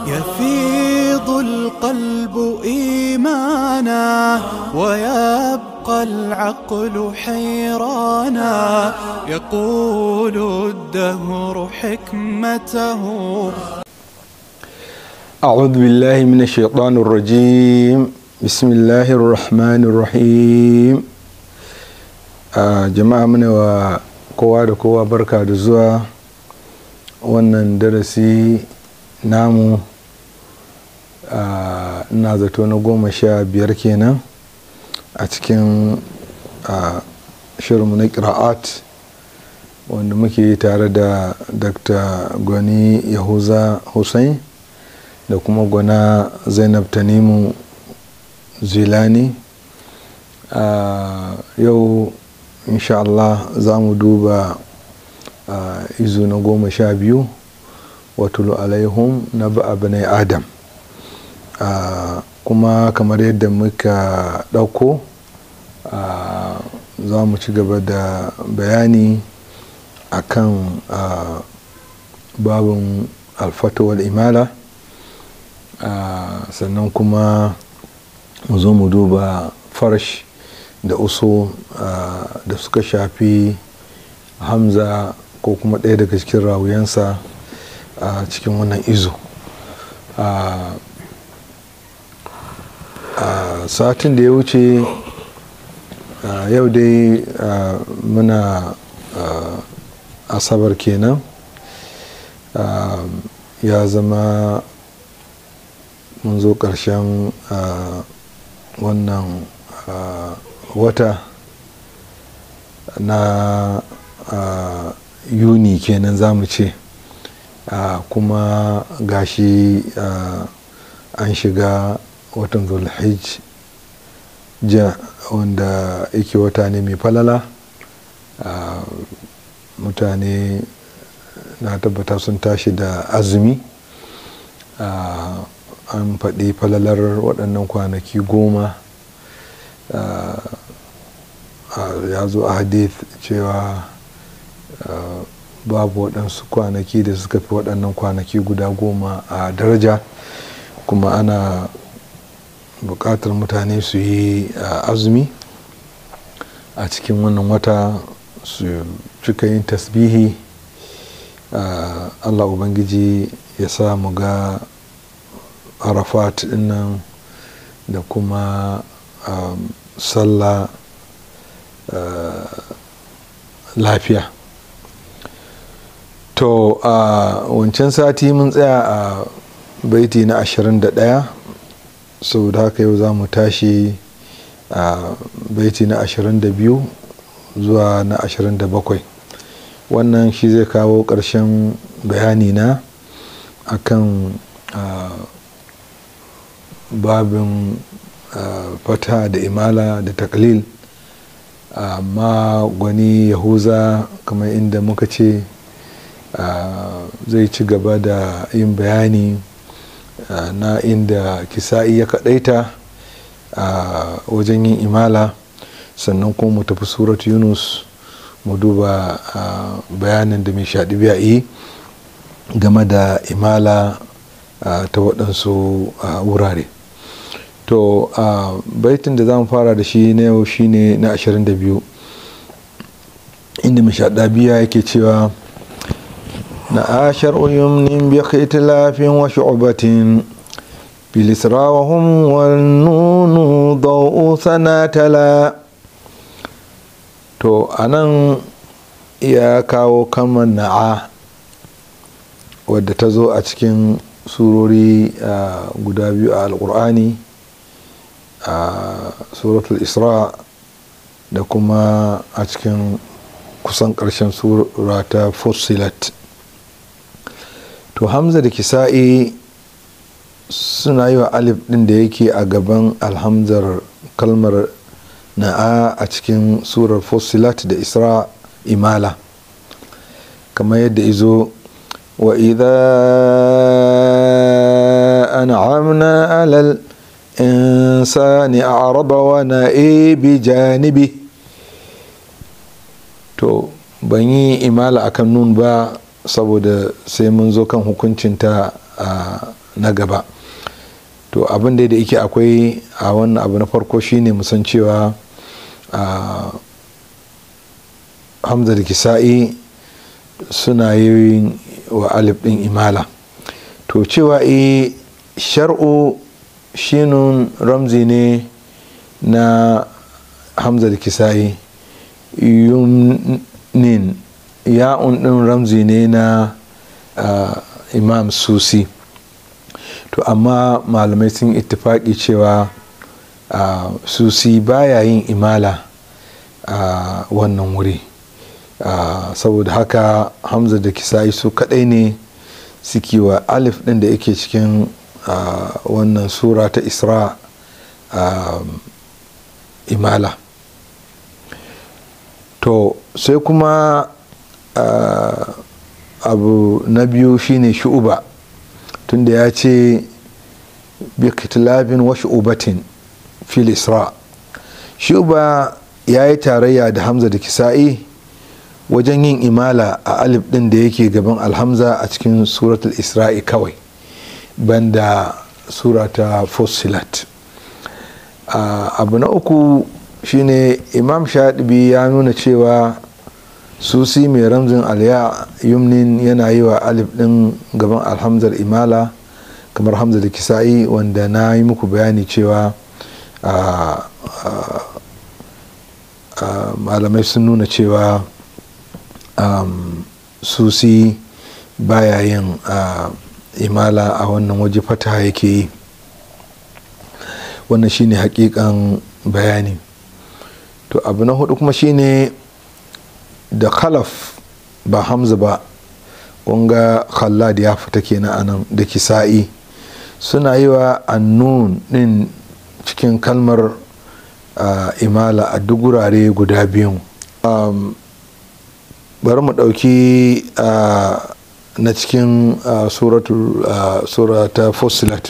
يفيض القلب إيمانا ويبقى العقل حيرانا يقول الدهر حكمته أعوذ بالله من الشيطان الرجيم بسم الله الرحمن الرحيم آه جماعة من kowa da kowa barka da zuwa wannan darasi namu ina zato na goma sha biyar kenan a cikin shirinmu na kira'at wanda muke tare da dr gwani yahuza hussein da kuma gwana zainab tanimu zilani yau insha Allah za mu duba izu na goma sha biyu watulu alaihum na ba'a bane adam kuma kamar yadda muka ɗauko za mu ci gaba da bayani akan babin alfatawar imala sannan kuma mu zo mu duba farash da uso da suka shafi hamza ko kuma ɗaya daga cikin rawuyansa a cikin wannan izo satin da ya wuce yau dai muna asabar kenan ya zama mun zo ƙarshen wannan wata na uh, yuni kenan za mu ce uh, kuma gashi uh, an shiga watan zulhijj ja wanda yake wata ne mai falala mutane na tabbata sun tashi da azumi an faɗi falalar waɗannan kwanaki goma ya zo a hadith cewa babu waɗansu kwanaki da suka fi waɗannan kwanaki guda goma a daraja kuma ana buƙatar mutane su yi azumi a cikin wannan wata su cika yin tasbihi allah ubangiji ya sa mu ga arafat dinnan da kuma um, sallah uh, lafiya to a uh, wancan sati mun tsaya a uh, baiti na 21 saboda haka yau za mu tashi a baiti na 22 zuwa na 27 wannan shi zai kawo ƙarshen bayani na akan babin fata da imala da taklil amma gwani yahuza kamar inda muka ce zai ci gaba da yin bayani na inda kisa'i ya kadaita a wajen yin imala sannan kuma mu tafi surat yunus mu duba bayanin da mai shaɗi biya yi game da imala ta waɗansu wurare to a baitin da za mu fara da shi na yau shine na 22 inda mashadabiya yake cewa na ashar uyumnin bi khitilafin wa shu'batin bil isra wa hum wal nunu daw'u sanatala to anan ya kawo kamar na'a wadda ta zo a cikin surori guda biyu a alkur'ani a suratul isra da kuma a cikin kusan ƙarshen sura ta fusilat to hamza da kisa'i suna yi wa alif ɗin da yake a gaban alhamzar kalmar na'a a cikin surar fusilat da isra imala kamar yadda izo wa an'amna alal insani a'raba wa na'i bi janibi to ban yi imala akan nun ba saboda sai mun zo kan hukuncinta a na gaba to abin da da yake akwai a wannan abu na farko shine musan cewa hamza da kisa'i suna yin wa alif din imala to cewa e shar'u shinun ramzi ne na hamza da kisa'i yumnin ya'un din ramzi ne na imam susi to amma malamai sun ittifaki cewa susi baya yin imala a wannan wuri saboda haka hamza da kisa'i su kadai ne suke wa alif din da yake cikin wannan sura ta isra imala to sai kuma abu na biyu shine shu'uba tunda ya ce bi kitilabin wa shu'ubatin fil isra shu'uba ya yi tarayya da hamza da kisa'i wajen yin imala a alif din da yake gaban alhamza a cikin suratul isra'i kawai banda surata fusilat abu na uku shine imam shaɗibi ya nuna cewa susi mai ramzin alya yumnin yana yi wa alif din gaban alhamzar imala kamar hamza da kisa'i wanda na yi muku bayani cewa malamai sun nuna cewa susi baya yin imala a wannan waje fata yake yi wannan shine hakikan bayani to abu na hudu kuma shine da khalaf ba hamza ba kunga khallad ya fita kenan anan da kisa'i suna yi wa annun din cikin kalmar imala a duk wurare guda biyun bari mu ɗauki na cikin surata fusilat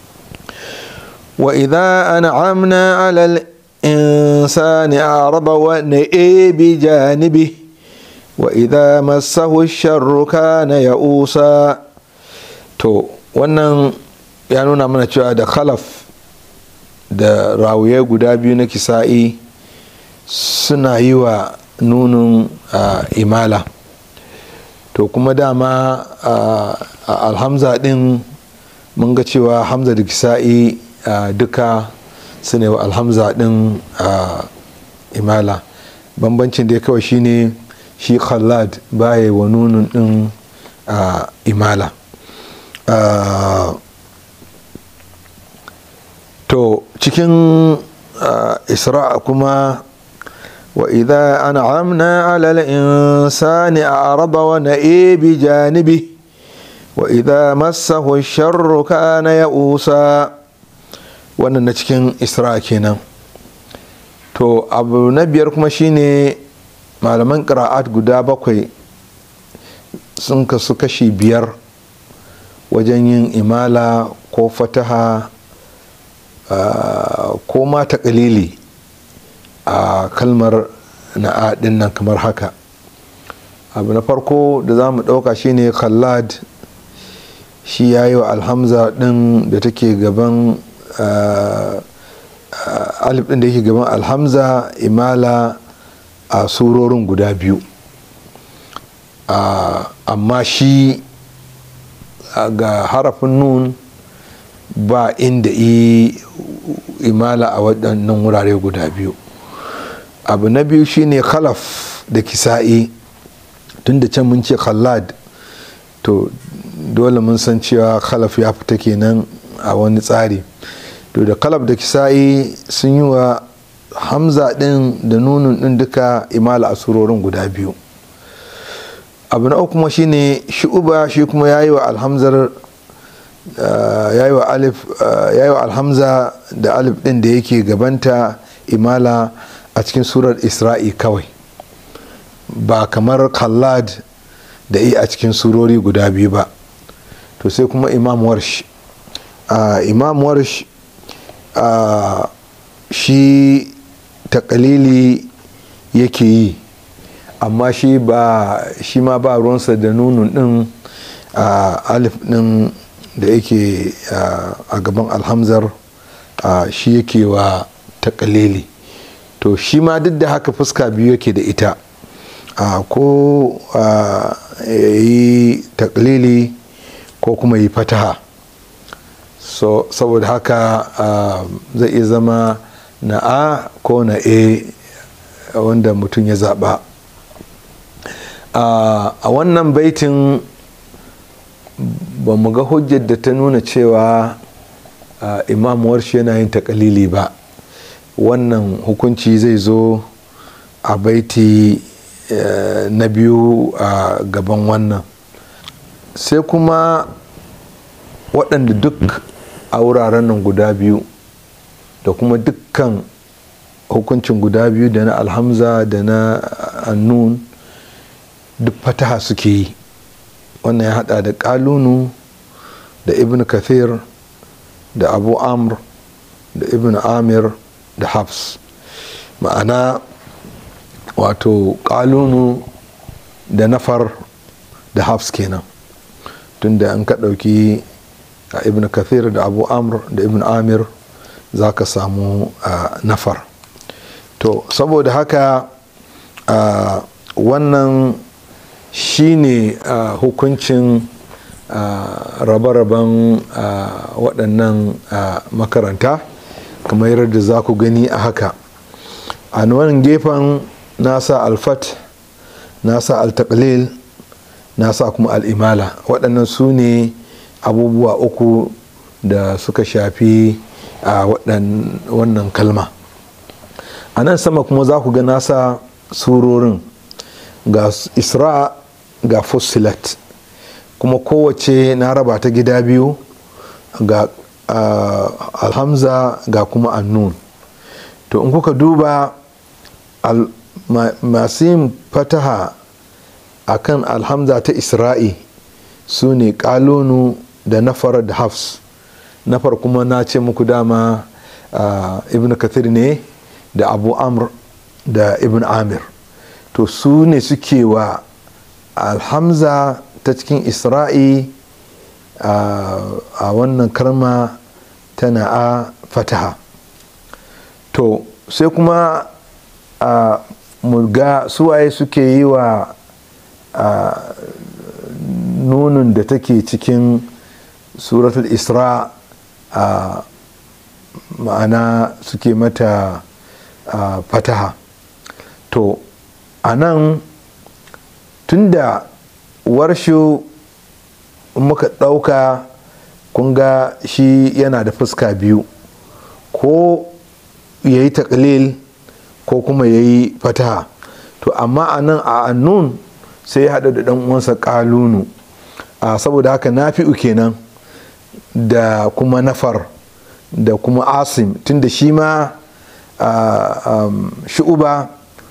wa idha an'amna alal insani araba wa na'i bi janibi wa idha massahu sharru kana ya'usa to wannan ya nuna mana cewa da khalaf da rawuye guda biyu na kisa'i suna yi wa nunin imala to kuma dama alhamza din mun ga cewa hamza da kisa'i duka su ne wa alhamza din imala bambancin da kawai shine shi khallad baya wa nunin din imala to cikin isra'a kuma وإذا أنعمنا على الإنسان أعرض ونئي بجانبه وإذا مسه الشر كان يئوسا wannan na cikin isra kenan to abu na biyar kuma shine malaman ƙira'at guda bakwai sun kasu kashi biyar wajen yin imala ko fataha ko ma taƙalili a kalmar na din nan kamar haka abu na farko da za mu ɗauka shine khallad shi ya yi wa alhamza ɗin da take gaban alif ɗin da yake gaban alhamza imala a surorin guda biyu amma shi ga harafin nun ba inda yi imala a waɗannan wurare guda biyu abu na biyu shine khalaf da kisa'i tun da can mun ce khallad to dole mun san cewa khalaf ya fita kenan a wani tsari to da khalaf da kisa'i sun yi wa hamza din da nunun din duka imala a surorin guda biyu abu na uku kuma shine shi'uba shi kuma ya yi wa alhamzar ya yi wa alif ya yi wa alhamza da alif din da yake gabanta imala a cikin surar isra'i kawai ba kamar khallad da iya a cikin surori guda biyu ba to sai kuma imam warsh imam warsh shi takalili yake yi amma shi ba shi ma ba ruwansa da nunun din alif din da yake a gaban alhamzar shi yake wa takalili to shi ma duk da haka fuska biyu yake da ita ko ya yi takalili ko kuma yi fataha so saboda haka zai iya zama na a ko na a wanda mutum ya zaɓa a wannan baitin ba mu ga hujjar da ta nuna cewa imamuwar shi yana yin takalili ba wannan hukunci zai zo a baiti na biyu a gaban wannan sai kuma waɗanda duk a wuraren nan guda biyu da kuma dukkan hukuncin guda biyu da na alhamza da na annun duk fataha suke yi wannan ya hada da kalunu da ibn kathir da abu amr da ibn amir da hafs ma'ana wato kalunu da nafar da hafs kenan tunda an ka ɗauki a ibn kathir da abu amr da ibn amir za ka samu nafar to saboda haka wannan shine hukuncin rabe-raben waɗannan makaranta kamar yadda za ku gani a haka a wannan gefen nasa alfat nasa altaklil nasa kuma al'imala waɗannan su ne abubuwa uku da suka shafi a wannan kalma a nan sama kuma za ku ga nasa surorin ga isra ga fusilat kuma kowace na raba ta gida biyu ga alhamza ga kuma annun to in kuka duba masu yin fataha a kan alhamza ta isra'i su ne kalonu da nafar da hafs nafar kuma na ce muku dama ibn kathir ne da abu amr da ibn amir to su ne suke wa alhamza ta cikin isra'i a wannan karma tana a fataha to sai kuma a murga suwaye suke yi wa nunin da take cikin suratul isra a ma'ana suke mata fataha to a nan tunda warshu muka ɗauka kunga shi yana da fuska biyu ko ya yi taklil ko kuma ya yi fataha to amma a nan a annun sai ya haɗa da ɗan uwansa ƙalunu a saboda haka nafi'u kenan da kuma nafar da kuma asim tunda shi ma shu'uba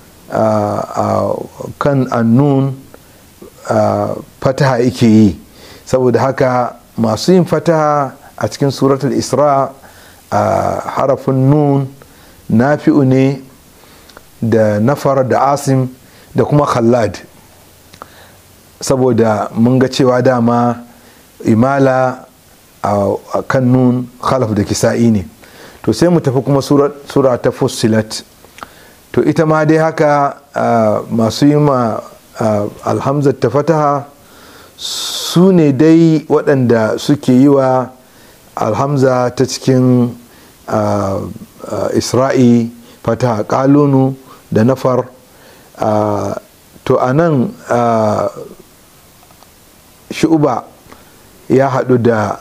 kan annun fataha yake yi saboda haka masu yin fataha a cikin suratul isra a harafin nun nafi'u ne da nafar da asim da kuma khallad saboda mun ga cewa dama imala a kan nun khalaf da kisa'i ne to sai mu tafi kuma sura ta fussilat to ita ma dai haka masu yi ma alhamzar ta fataha su ne dai waɗanda suke yi wa alhamza ta cikin isra'i fataha kalunu da nafar to a nan shu'uba ya haɗu da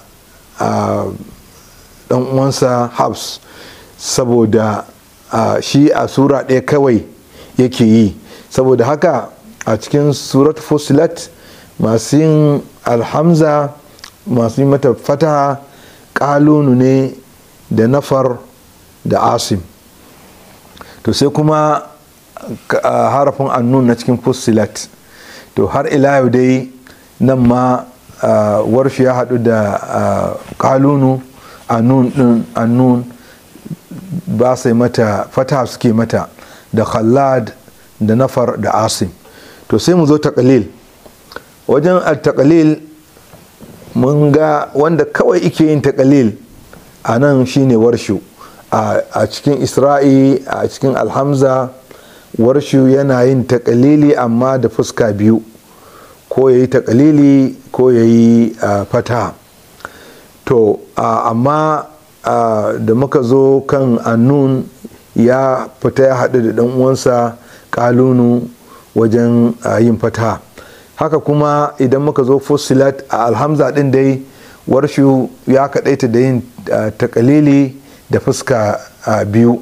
ɗan uwansa habs saboda shi a sura ɗaya kawai yake yi saboda haka a cikin surat fusilat masu yin alhamza masu yi mata fataha ƙalunu ne da nafar da asim to sai kuma harafin annun na cikin fusilat to har ila yau dai nan ma warshi ya haɗu da ƙalunu annun ba sai mata fata suke mata da khallad da nafar da asim to sai mu zo taƙalil wajen taƙalil mun ga wanda kawai ike yin takalil a nan shine warshu a cikin isra'i a cikin alhamza warshu yana yin takalili amma da fuska biyu ko ya yi takalili ko ya yi fata to amma da muka zo kan annun ya fita ya haɗu da ɗan uwansa kalunu wajen yin fata haka kuma idan muka zo fusilat a alhamza ɗin dai warshu ya kaɗaita da yin takalili da fuska biyu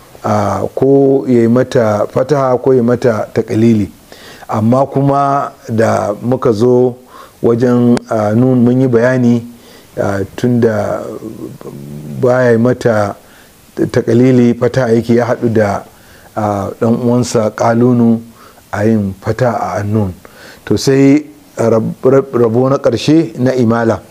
ko ya yi mata fataha ko ya mata takalili amma kuma da muka zo wajen nun mun yi bayani tun da baya mata takalili fata yake ya haɗu da ɗan uwansa kalunu a yin fata a annun to sai rabo na ƙarshe na imala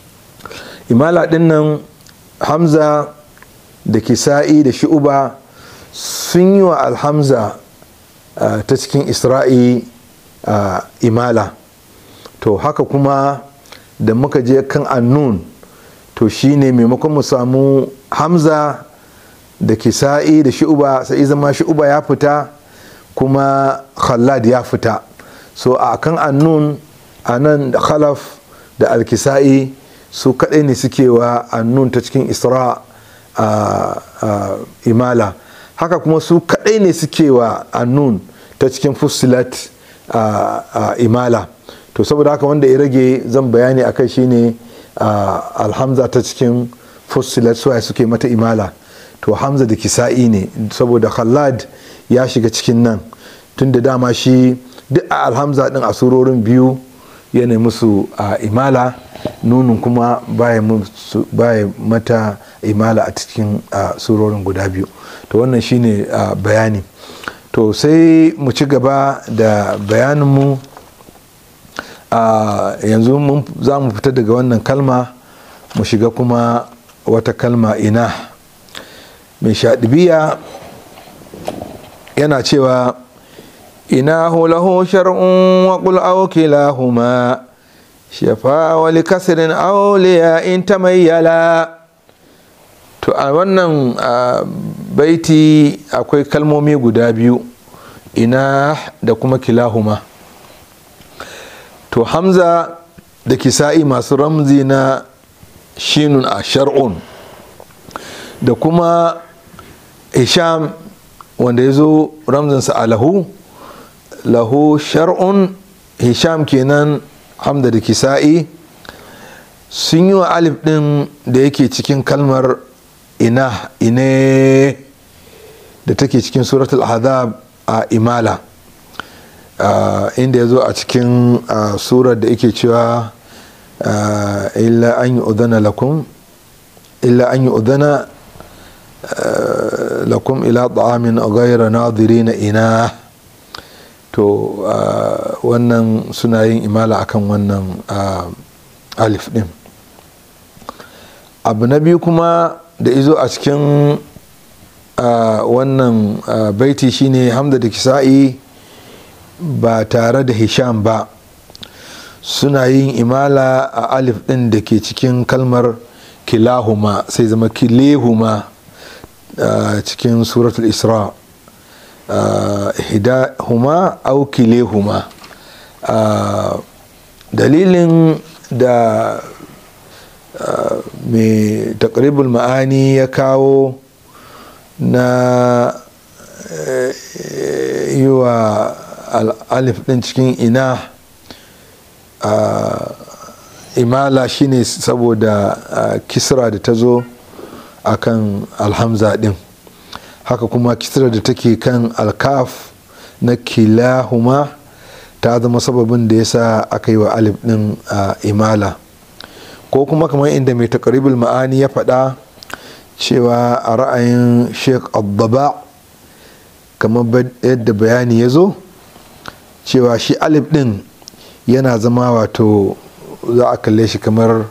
imala ɗin nan hamza da kisa'i da shi'uba sun yi wa alhamza ta cikin isra'i imala to haka kuma da muka je kan annun to shine maimakon mu samu hamza da kisa'i da shi'uba sai zama shi'uba ya fita kuma khallad ya fita so a kan annun a nan da khalaf da alkisa'i su kaɗai ne suke wa annun ta cikin isra a imala haka kuma su kaɗai ne suke wa annun ta cikin fusilat a imala to saboda haka wanda ya rage zan bayani a kai shine alhamza ta cikin fusilat suwaye suke mata imala to hamza da kisa'i ne saboda khallad ya shiga cikin nan tun da dama shi duk a alhamza din a surorin biyu yana musu a imala nunin kuma baya mata imala a cikin surorin guda biyu to wannan shine bayani to sai mu ci gaba da bayaninmu yanzu za mu fita daga wannan kalma mu shiga kuma wata kalma ina mai shaɗibiya yana cewa ina lahu shar'un wa qul aw kilahuma shafa wa li kasrin aw li in tamayyala to a wannan baiti akwai kalmomi guda biyu ina da kuma kilahuma to hamza da kisa'i masu ramzi na shinun a shar'un da kuma hisham wanda ya zo ramzinsa a lahu lahu shar'un hisham kenan hamda da kisa'i sun yi wa alif ɗin da yake cikin kalmar ina ine da take cikin suratul ahzab a imala inda ya zo a cikin surar da yake cewa illa an yi udana lakum illa an yi udana lakum ila ta'amin ghayra nadirina ina to wannan suna yin imala akan wannan alif din abu na biyu kuma da izo a cikin wannan baiti shine hamda da kisa'i ba tare da hisham ba suna yin imala a alif din da ke cikin kalmar kilahuma sai zama kilehuma cikin suratul isra huma au kilehuma dalilin da mai takribul ma'ani ya kawo na yi wa alif din cikin ina imala shine saboda kisra da ta zo a kan alhamza din haka kuma kisra da take kan alkaf na kilahuma ta zama sababin da yasa aka yi wa alif din imala ko kuma kamar inda mai takaribul ma'ani ya faɗa cewa a ra'ayin sheikh abdaba kamar yadda bayani ya zo cewa shi alif din yana zama wato za a kalle shi kamar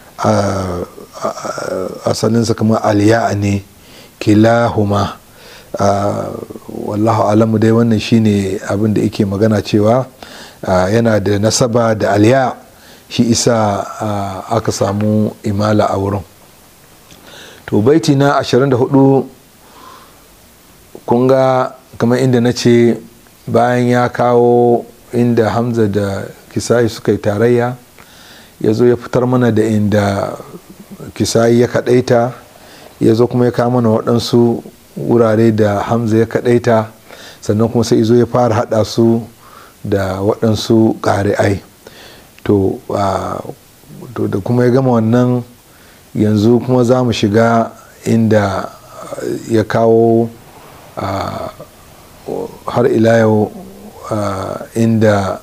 asalinsa kamar aliya ne kilahuma wallahu alamu dai wannan shine abin da yake magana cewa yana da nasaba da aliya shi isa aka samu imala a wurin to baiti na 24 kun ga kamar inda na ce bayan ya kawo inda hamza da kisayi suka yi tarayya ya zo ya fitar mana da inda kisayi ya kadaita ya zo kuma ya kawo mana waɗansu wurare da hamza ya kadaita sannan kuma sai zo ya fara haɗa su da waɗansu ƙari'ai to da kuma ya gama wannan yanzu kuma za mu shiga inda ya kawo har ila yau inda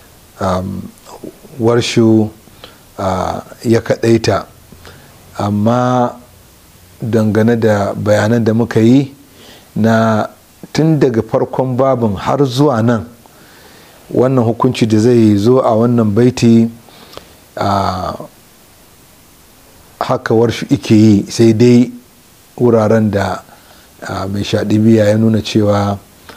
warshu ya kadaita amma dangane da bayanan da muka yi na tun daga farkon babin har zuwa nan wannan hukunci da zai zo a wannan baiti a haka warshu ike yi sai dai wuraren da mai shaɗibiya ya nuna cewa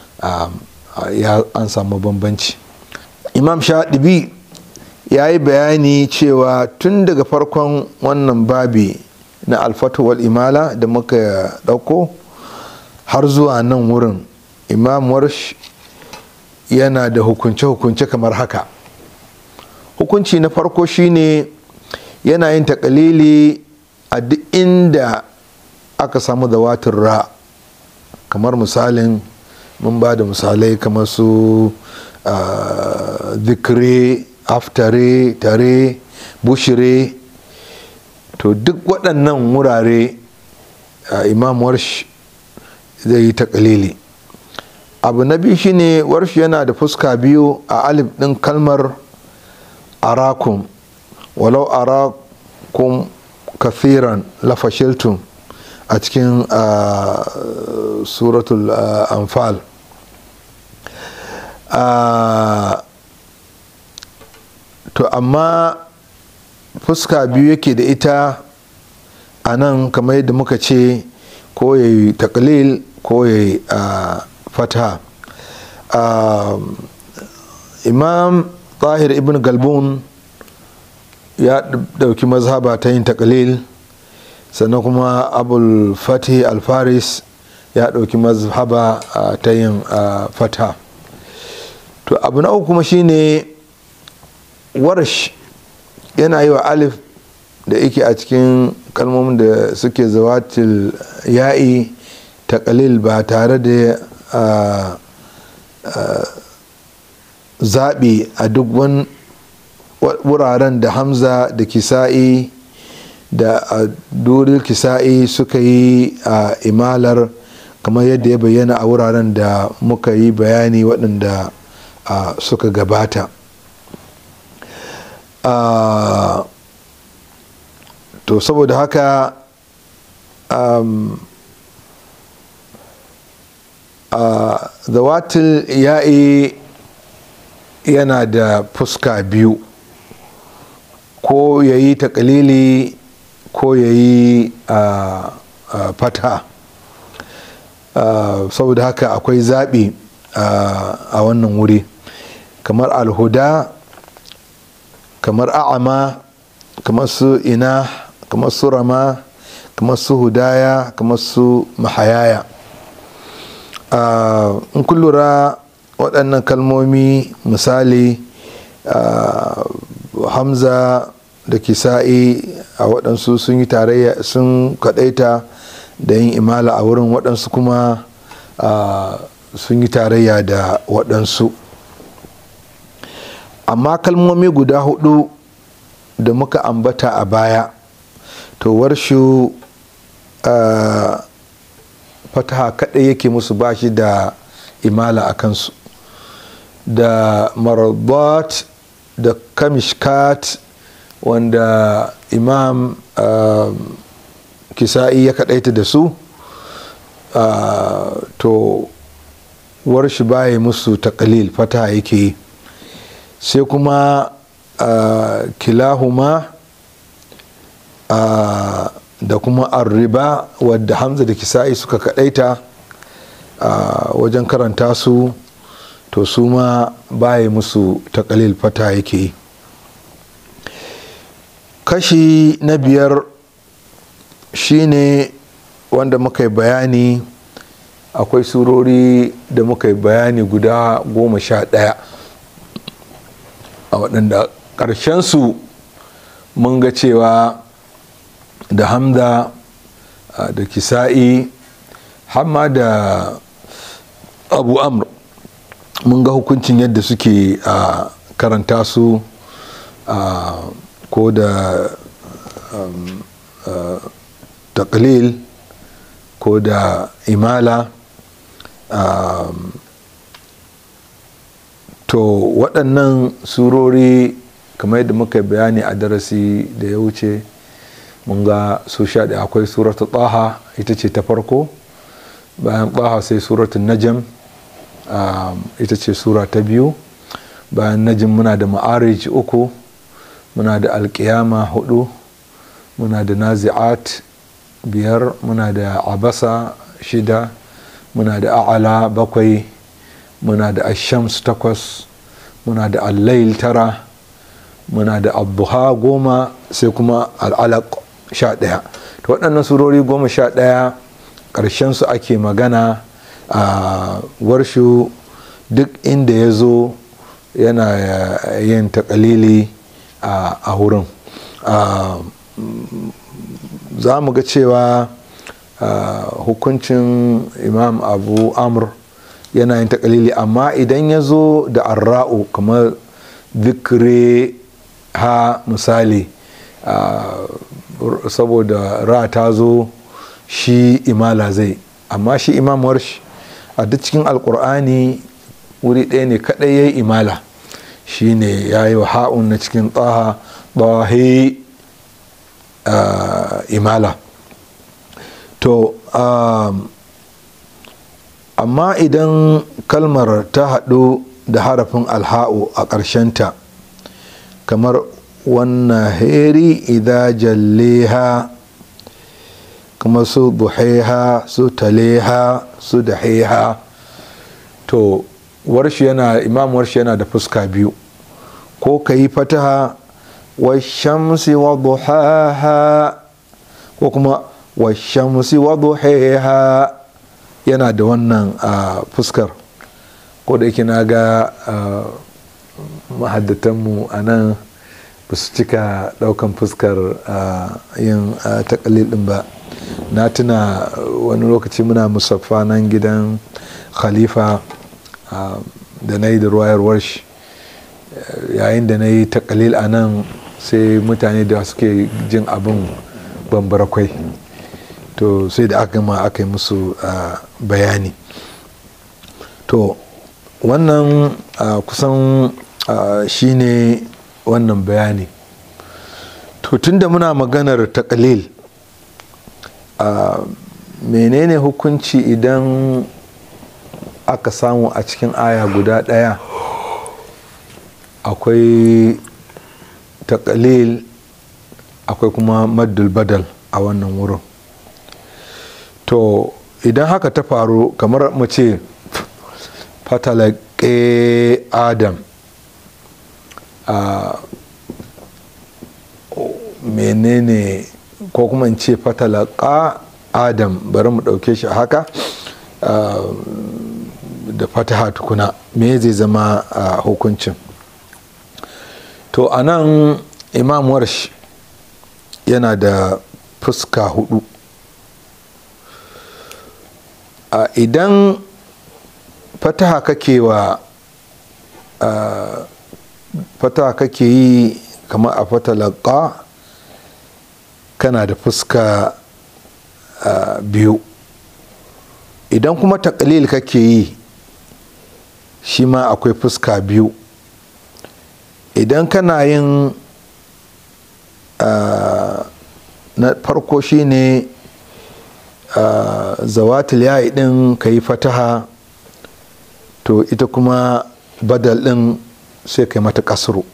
an samu bambanci imam shaɗibi ya yi bayani cewa tun daga farkon wannan babi na alfatuwal imala da muka ɗauko har zuwa nan wurin imam warsh yana da hukunce-hukunce kamar haka hukunci na farko shine yana yin takalili a duk inda aka samu zawatin ra kamar misalin mun ba da misalai kamar su zikire aftare tare bushire to duk waɗannan wurare imam warsh zai yi takalili abu na biyu shine warsh yana da fuska biyu a alif ɗin kalmar arakum walau arakum kathiran lafashiltum a cikin suratul anfal to amma fuska biyu yake da ita a nan kamar yadda muka ce ko ya yi taklil ko ya yi fata imam tahir ibn galbun ya dauki mazhaba ta yin taklil sannan kuma abul fatih alfaris ya dauki mazhaba ta yin fata to abu na uku kuma shine warsh yana yi wa alif da yake a cikin kalmomin da suke zawatil ya'i takalil ba tare da zaɓi a duk wani wuraren da hamza da kisa'i da duril kisa'i suka yi a imalar kamar yadda ya bayyana a wuraren da muka yi bayani waɗanda suka gabata to saboda haka zawatil ya'i yana da fuska biyu ko ya yi takalili ko ya yi fata saboda haka akwai zaɓi a wannan wuri kamar alhuda kamar a'ama kamar su ina kamar su rama kamar su hudaya kamar su mahayaya in kun lura waɗannan kalmomi misali hamza da kisa'i a waɗansu sun yi tarayya sun kaɗaita da yin imala a wurin waɗansu kuma sun yi tarayya da waɗansu amma kalmomi guda hudu da muka ambata a baya to warshu fataha kaɗai yake musu bashi da imala a kansu da marabat da kamishkat wanda imam kisa'i ya kaɗaita da su to warshi baya musu takalil fataha yake yi sai kuma kilahuma da kuma arriba wadda hamza da kisa'i suka kadaita wajen karanta su to su ma baya musu takalil fata yake yi kashi na biyar shine wanda muka yi bayani akwai surori da muka yi bayani guda goma sha ɗaya a waɗanda ƙarshensu mun ga cewa da hamza da kisa'i hamma da abu amr mun ga hukuncin yadda suke a karanta su ko da taklil ko da imala to waɗannan surori kamar yadda muka bayani a darasi da ya wuce mun ga su sha da akwai suratu taha ita ce ta farko bayan taha sai suratu najam ita ce sura ta biyu bayan najam muna da ma'arij uku muna da alkiyama hudu muna da nazi'at biyar muna da abasa shida muna da a'ala bakwai muna da ashams takwas muna da allail tara muna da abuha goma sai kuma al'alaq sha ɗaya ta waɗannan surori goma sha ɗaya su ake magana a warshu duk inda ya zo yana yin takalili a wurin za mu ga cewa hukuncin imam abu amr yana yin takalili amma idan ya zo da arra'u kamar zikre ha misali saboda ra ta zo shi imala zai amma shi imam warsh a duk cikin alkur'ani wuri ɗaya ne kaɗai ya yi imala shi ne ya yi wa ha'un na cikin tsaha ɓahe imala to amma idan kalmar ta haɗu da harafin alha'u a ƙarshenta kamar wannan heri idan jalleha kuma su buheha su taleha su daheha to warshi yana imam warshi yana da fuska biyu ko ka yi fataha wa shamsi wa duhaha ko kuma wa shamsi wa duheha yana da wannan fuskar ko da yake na ga mahaddatanmu a nan ba su cika daukan fuskar yin takalil din ba na tuna wani lokaci muna musaffa nan gidan khalifa da na yi da ruwayar warshi yayin da na yi takalil a nan sai mutane da suke jin abin bambarakwai to sai da aka gama aka yi musu bayani to wannan kusan shine wannan bayani to tunda muna maganar takalil menene hukunci idan aka samu a cikin aya guda ɗaya akwai takalil akwai kuma maddul badal a wannan wurin to idan haka ta faru kamar mu ce fatalaƙe adam a menene ko kuma in ce fatalaƙa adam bari mu ɗauke shi haka da fataha tukuna me zai zama a hukuncin to a nan imam warsh yana da fuska hudu a idan fataha kake wa fataha kake yi kamar a fatalaka kana da fuska biyu idan kuma takalil kake yi shi ma akwai fuska biyu idan kana yin na farko shine zawatul yayi din ka yi fataha to ita kuma badal din sai ka yi mata kasru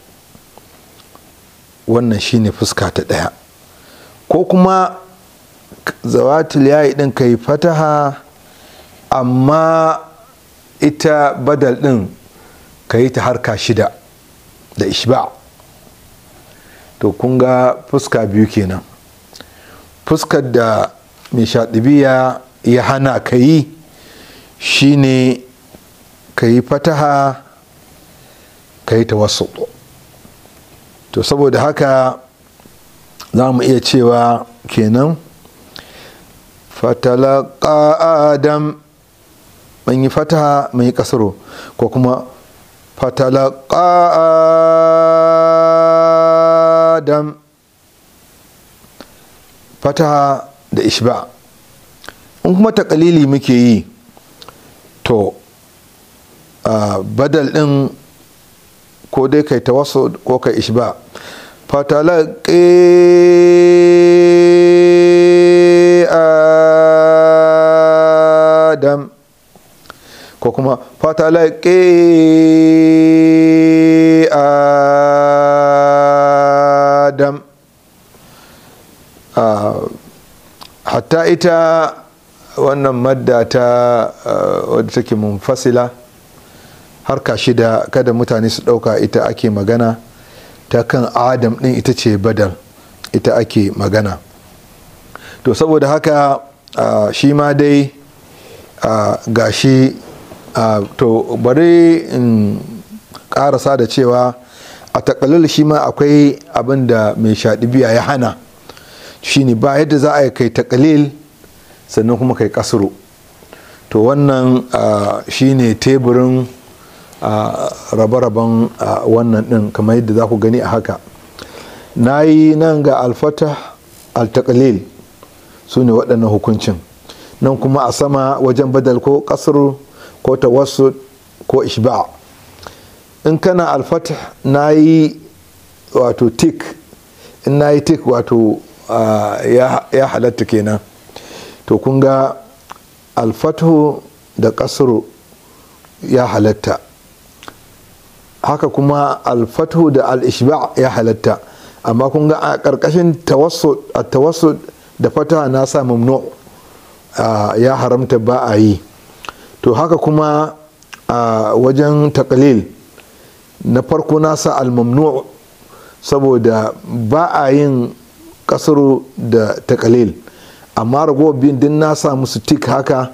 wannan shine fuska ta ɗaya ko kuma zawatul yayi din ka yi fataha amma ita badal din ka yi ta harka shida da ishba to kun ga fuska biyu kenan fuskar da mai shaɗibiya ya hana ka yi shine ka yi fataha ka yi tawassuɗo to saboda haka za mu iya cewa kenan fatalaka adam mun yi fataha mun yi kasaro ko kuma fatalaka adam fataha da ishba in kuma takalili muke yi to badal din ko dai kai tawassu ko kai ishba fatalaka adam ko kuma fatalake adam hatta ita wannan madda ta wadda take munfasila harka shida kada mutane su ɗauka ita ake magana ta kan adam ɗin ita ce badal ita ake magana to saboda haka uh, shi ma dai uh, gashi uh, to bari in karasa da cewa a takalil shi ma akwai abin da mai shaɗibiya ya hana shine ba yadda za a yi kai takalil sannan kuma kai kasuru to wannan shine teburin rabe-raben wannan ɗin kamar yadda za ku gani a haka na yi nan ga alfata al-takalil su ne waɗannan hukuncin nan kuma a sama wajen badal ko kasar ko tawassu ko ishba in kana alfata na yi wato tik in na yi tik wato ya halatta kenan to kun ga alfatu da kasar ya halatta haka kuma alfatu da al-ishba ya halatta amma kun ga a ƙarƙashin tawassud da fata na sa mamnu ya haramta ba a yi to haka kuma a wajen takalil na farko na sa al-mamnu saboda ba a yin kasaro da takalil amma ragowar biyun din na sa musu tik haka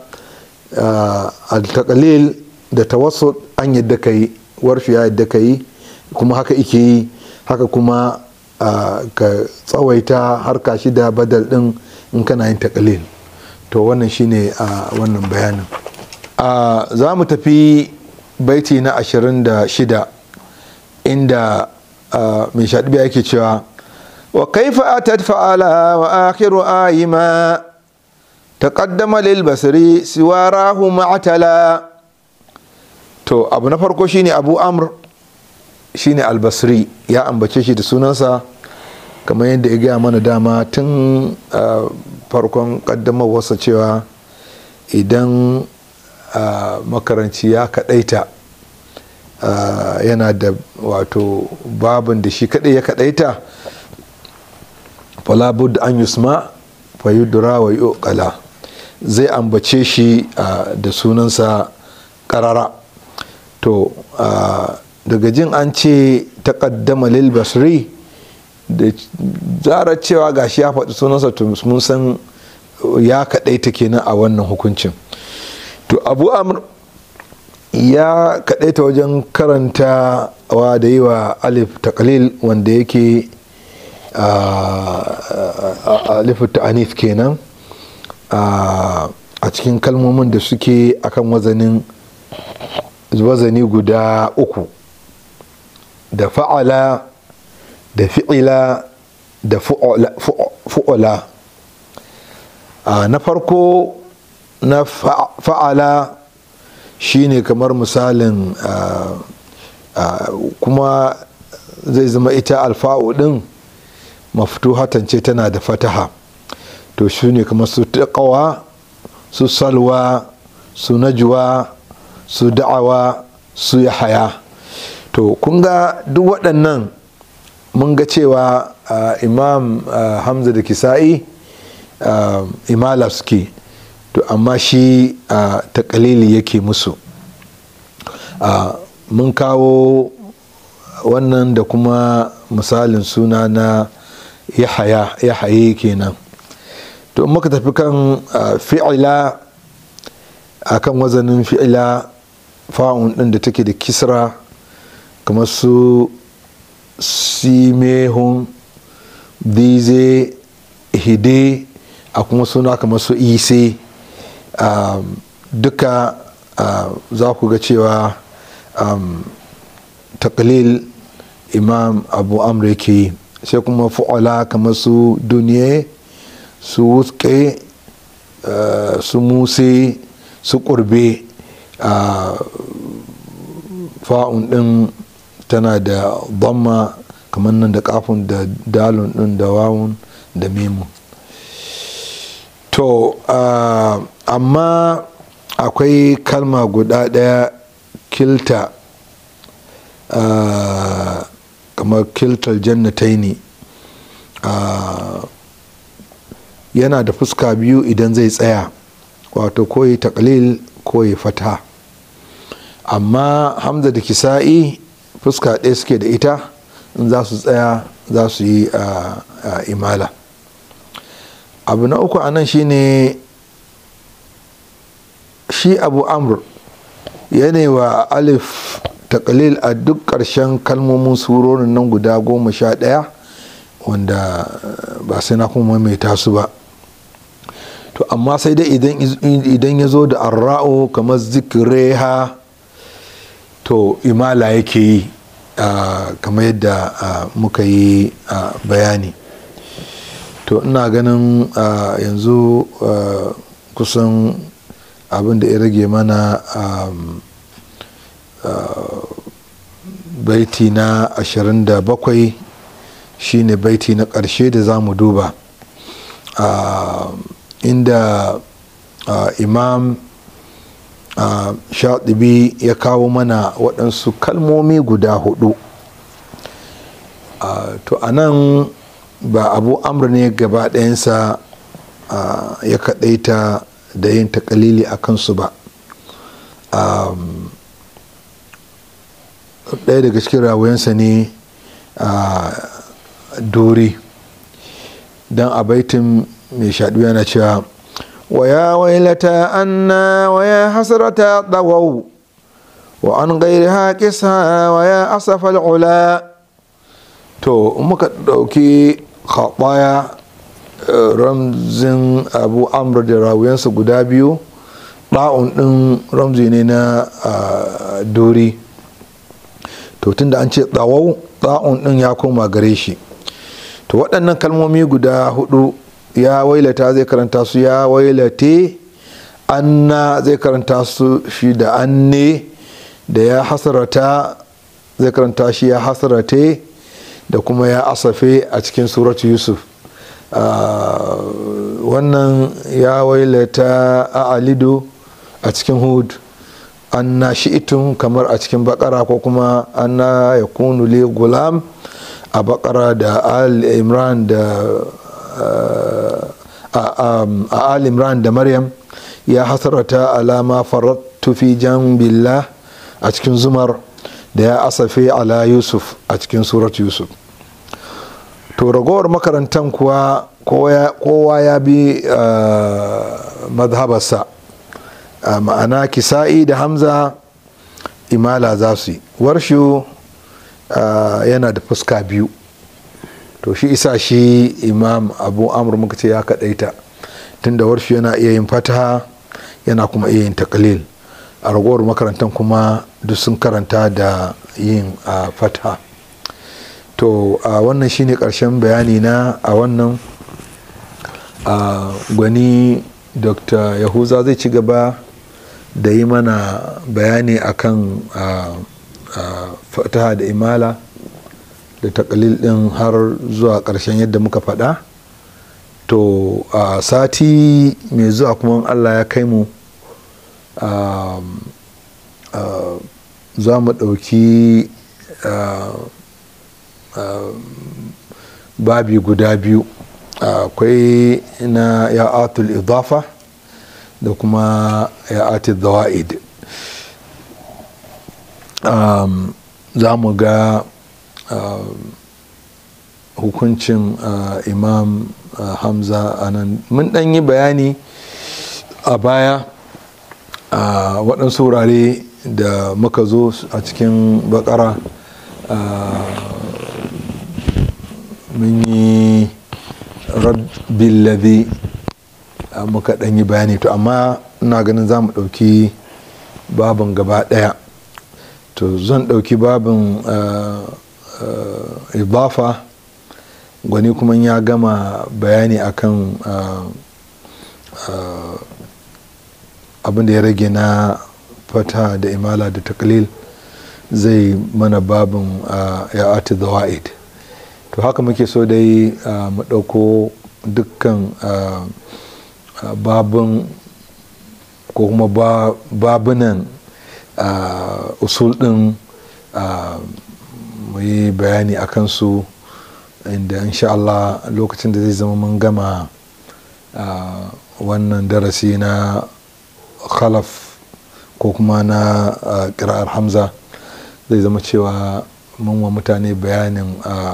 al-takalil da tawassud an yadda ka yi warfi ya yadda ka yi kuma haka ike yi haka kuma ka tsawaita harka shida badal din in kana yin takalil to wannan shine a wannan bayanin za mu tafi baiti na 26 inda mai shaɗibiya yake cewa wa kaifa atat fa'ala wa akhiru ayima taqaddama lil basri siwarahu ma'tala to abu na farko shine abu amr shine albasri ya ambace shi da sunansa kamar yadda ya gaya mana dama tun farkon kaddamarwarsa cewa idan makaranci ya kadaita yana da wato babin da shi kadai ya kadaita falabud an yusma fayudura wa yuqala zai ambace shi da sunansa karara to daga jin an ce taƙaddama lil basri da zarar cewa gashi ya faɗi sunansa to mun san ya kaɗaita kenan a wannan hukuncin to abu amr ya kaɗaita wajen karanta wa da yi wa alif taƙalil wanda yake alif ta'anif kenan a cikin kalmomin da suke akan wazanin wazani guda uku da fa'ala da fi'ila da fu'ula na farko na fa'ala shine kamar misalin kuma zai zama ita alfa'u din maftuhatan ce tana da fataha to shi ne kamar su taƙawa su salwa su najwa su da'awa su yahaya to kun ga duk waɗannan mun ga cewa imam hamza da kisa'i imala suke to amma shi takalili yake musu mun kawo wannan da kuma misalin suna na yahaya yahaye kenan to in muka tafi kan fi'ila akan wazanin fi'ila fa'un din da take da kisra kamar su simehun dize hide a kuma suna kamar su ise duka za ku ga cewa taklil imam abu amr yake yi sai kuma fu'ala kamar su duniya su wuske su muse su kurbe fa'un din tana da dhamma kamar nan da kafin da dalun din da wawun da memu to amma akwai kalma guda daya kilta kamar kiltar jannataini yana da fuska biyu idan zai tsaya wato koyi taklil koyi fata amma hamza da kisa'i fuska ɗaya suke da ita in za su tsaya za su yi imala abu na uku anan shine shi abu amr wa alif takalil a duk ƙarshen kalmomin surorin nan guda goma sha ɗaya wanda ba sai na kuma maimaita su ba to amma sai dai idan ya zo da arra'u kamar zikireha to imala yake yi kamar yadda muka yi bayani to ina ganin yanzu kusan abin da ya rage mana baiti na 27 shine baiti na ƙarshe da za mu duba inda imam shaɗibi ya kawo mana waɗansu kalmomi guda hudu to a nan ba abu amur ne gaba ɗayansa ya kaɗaita da yin takalili a kansu ba ɗaya daga cikin rawayensa ne a dori don a baitin mai shaɗu yana cewa ويا ويلتى أنا ويا حسرة ضووا وعن غيرها كسها ويا أسف العلا to muka ɗauki khaɓaya ramzin abu amr da rawuyansa guda biyu ɗa'un ɗin ramzi ne na dori to tunda an ce ɗawau ɗa'un ɗin ya koma gare shi to waɗannan kalmomi guda hudu ya wailata zai karanta su ya wailate anna zai karanta su shi da anne da ya hasarata zai karanta shi ya hasarate da kuma ya asafe a cikin suratu yusuf wannan ya wailata a alidu a cikin hud anna shi'itun kamar a cikin bakara ko kuma anna ya kunu li gulam a bakara da al imran da a al imran da maryam ya hasarata alama farattu fi billah a cikin zumar da ya asafe ala yusuf a cikin surat yusuf to ragowar makarantan kuwa kowa ya bi mazhabarsa ma'ana kisa'i da hamza imala za su yi warshu yana da fuska biyu to shi isa shi imam abu amur muka ce ya kaɗaita tunda warshu yana iya yin fataha yana kuma iya yin takalil a ragowar makarantar kuma duk sun karanta da yin fataha to a wannan shine ƙarshen bayani na a wannan gwani dr yahuza zai ci gaba da yi mana bayani akan fataha da imala da takalil din har zuwa ƙarshen yadda muka faɗa to a sati mai zuwa kuma allah ya kai mu za mu ɗauki babi guda biyu akwai na ya'atul idafa da kuma ya'atul zawa'id za mu ga hukuncin imam hamza a nan mun ɗan yi bayani a baya a waɗansu wurare da muka zo a cikin bakara mun yi rabbil ladhi muka ɗan yi bayani to amma ina ganin za mu ɗauki babin gaba ɗaya to zan ɗauki babin ibafa gwani kuma ya gama bayani akan abin da ya rage na fata da imala da taklil zai mana babin ya ati zawa'id to haka muke so dai mu ɗauko dukkan babin ko kuma babunan usul ɗin mu yi bayani a kansu inda insha Allah lokacin da zai zama mun gama wannan darasi na khalaf ko kuma na ƙira'ar hamza zai zama cewa mun wa mutane bayanin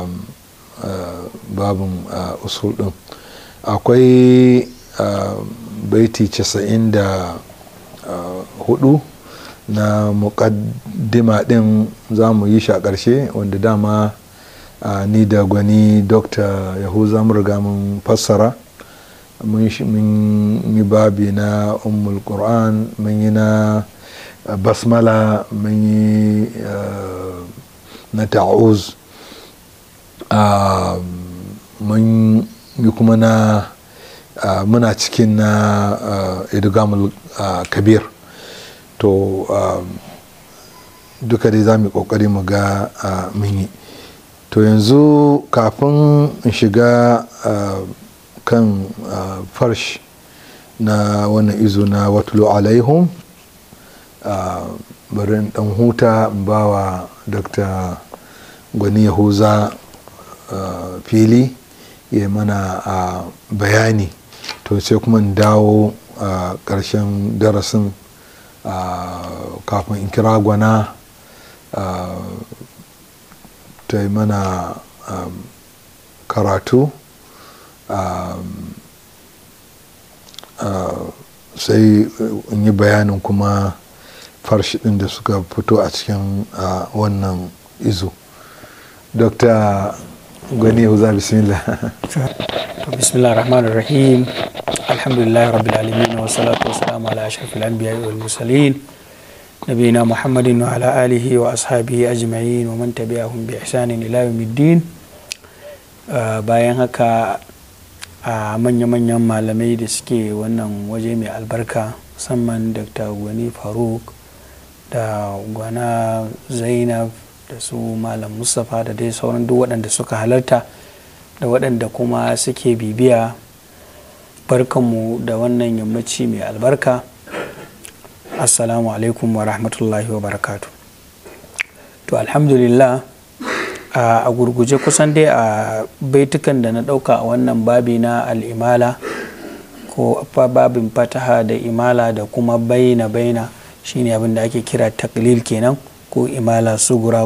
babin usul ɗin akwai baiti casa'in da hudu na muƙaddima ɗin za mu yi shi a ƙarshe wanda dama ni da gwani dr yahuza riga mun fassara mun yi babi na ummul qur'an mun yi na basmala mun yi na ta'uz mun yi kuma na muna cikin na idgamul kabir to duka dai za mu yi kokari mu ga mun yi to yanzu kafin in shiga kan farsh na wannan izo na watulu alaihum bari in dan huta in bawa dr gwani yahuza fili ya mana bayani to sai kuma in dawo a ƙarshen darasin kafin in kira gwana ta yi mana karatu sai in yi bayanin kuma farshi ɗin da suka fito a cikin wannan izo dr gwani yahuza bismillah bismillah rahman rahim alhamdulillah rabbil alamin wa salatu wa salamu ala ashrafil anbiya wal mursalin nabiyina muhammadin wa ala alihi wa ashabihi ajma'in wa man tabi'ahum bi ihsanin ila yawmiddin bayan haka a manya-manyan malamai da suke wannan waje mai albarka musamman dr gwani faruk da gwana zainab da su malam mustapha da dai sauran duk waɗanda suka halarta da waɗanda kuma suke bibiya barkanmu da wannan yammaci mai albarka assalamu alaikum wa rahmatullahi wa barakatu to alhamdulillah a gurguje kusan dai a baitukan da na ɗauka a wannan babi na al'imala ko babin fataha da imala da kuma baina baina shine abin da ake kira taklil kenan ko imala sugura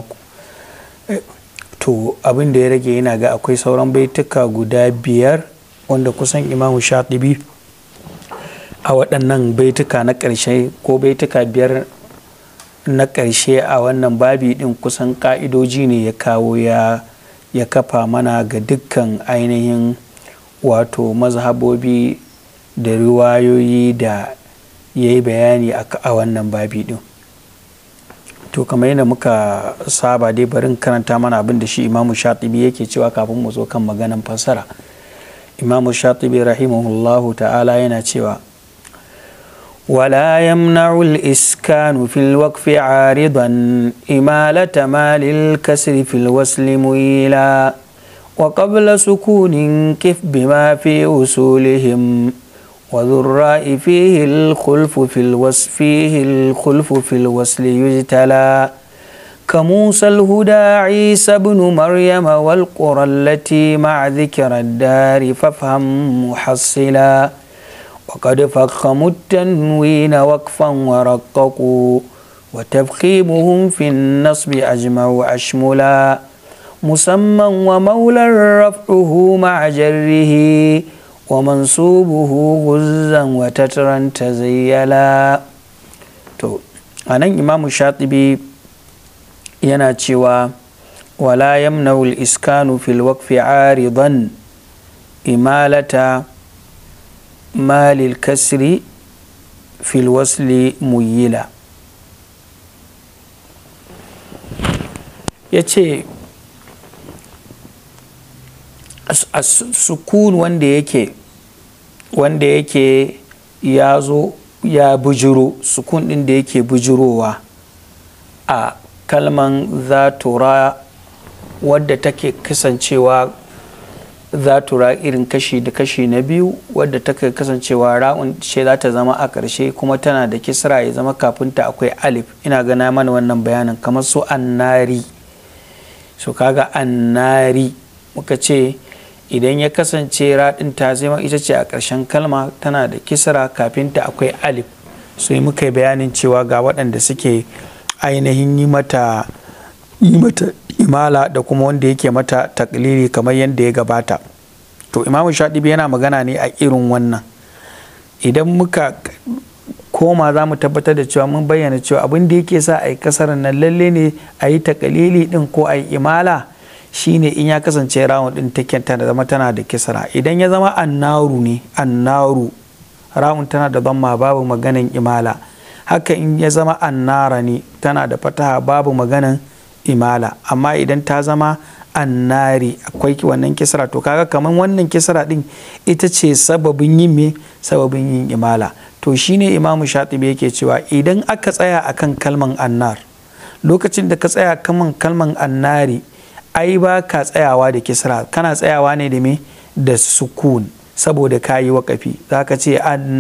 to abin da ya rage yana ga akwai sauran baituka guda biyar wanda kusan imamu shatibi a waɗannan baituka na ƙarshe ko baituka biyar na ƙarshe a wannan babi ɗin kusan ƙa'idoji ne ya kawo ya ya kafa mana ga dukkan ainihin wato mazhabobi da riwayoyi da ya yi bayani a wannan babi ɗin to kamar yadda muka saba dai barin karanta mana abin da shi imamu shatibi yake cewa kafin mu zo kan maganan fassara imamu shatibi rahimahullahu ta'ala yana cewa ولا يمنع الإسكان في الوقف عارضا إمالة ما للكسر في الوصل ميلا وقبل سكون كف بما في أصولهم وذو الراء فيه الخلف في الوصف فيه الخلف في الوصل يجتلى كموسى الهدى عيسى بن مريم والقرى التي مع ذكر الدار فافهم محصلا وقد فخموا التنوين وقفا ورققوا وتفخيمهم في النصب أجمع أشملا musamman wa maular raf'uhu ma'a jarrihi wa mansubuhu guzzan wa tatran tazayyala to anan imamu shatibi yana cewa wala yamna'u al-iskanu fil waqfi 'aridan imalata malil kasri fil wasli muyila ya ce sukun wanda yake wanda yake ya zo ya bujiro sukun ɗin da yake bujirowa a kalman zatura wadda take kasancewa zatura irin kashi da kashi na biyu wadda take kasancewa ra'un ce za ta zama a ƙarshe kuma tana da kisra ya zama kafinta akwai alif ina gana mana wannan bayanin kamar su annari su kaga annari muka ce idan ya kasance raɗin ta zama ita ce a ƙarshen kalma tana da kisra kafinta akwai alif sai muka yi bayanin cewa ga waɗanda suke ainihin yi mata yi mata imala da kuma wanda yake mata taklili kamar yadda ya gabata to imamu shaɗibi yana magana ne a irin wannan idan muka koma za mu tabbatar da cewa mun bayyana cewa abin da yake sa a yi kasar nan lalle ne a yi takalili din ko a yi imala shine in ya kasance rawun din take ta zama tana da kisra idan ya zama annaru ne annaru rawun tana da zamma babu maganan imala haka in ya zama annara ne tana da fataha babu maganan imala amma idan ta zama annari akwai wannan kisra to kaga kamar wannan kisra din ita ce sababin yin me sababin yin imala to shine imamu shatibi yake cewa idan aka tsaya akan kalman annar lokacin da ka tsaya kaman kalman annari ai ba ka tsayawa da kisra kana tsayawa ne da me da sukun saboda ka yi waƙafi za ka ce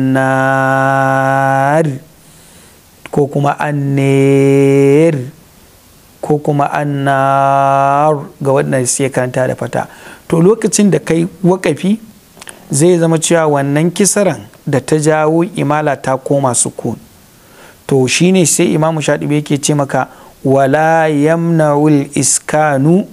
annar ko kuma anner ko kuma annar ga waɗanda sai karanta da fata to lokacin da kai waƙafi zai zama cewa wannan kisaran da ta jawo imala ta koma sukun to shine sai imamu shaɗibi yake ce maka wala yamna'ul iskanu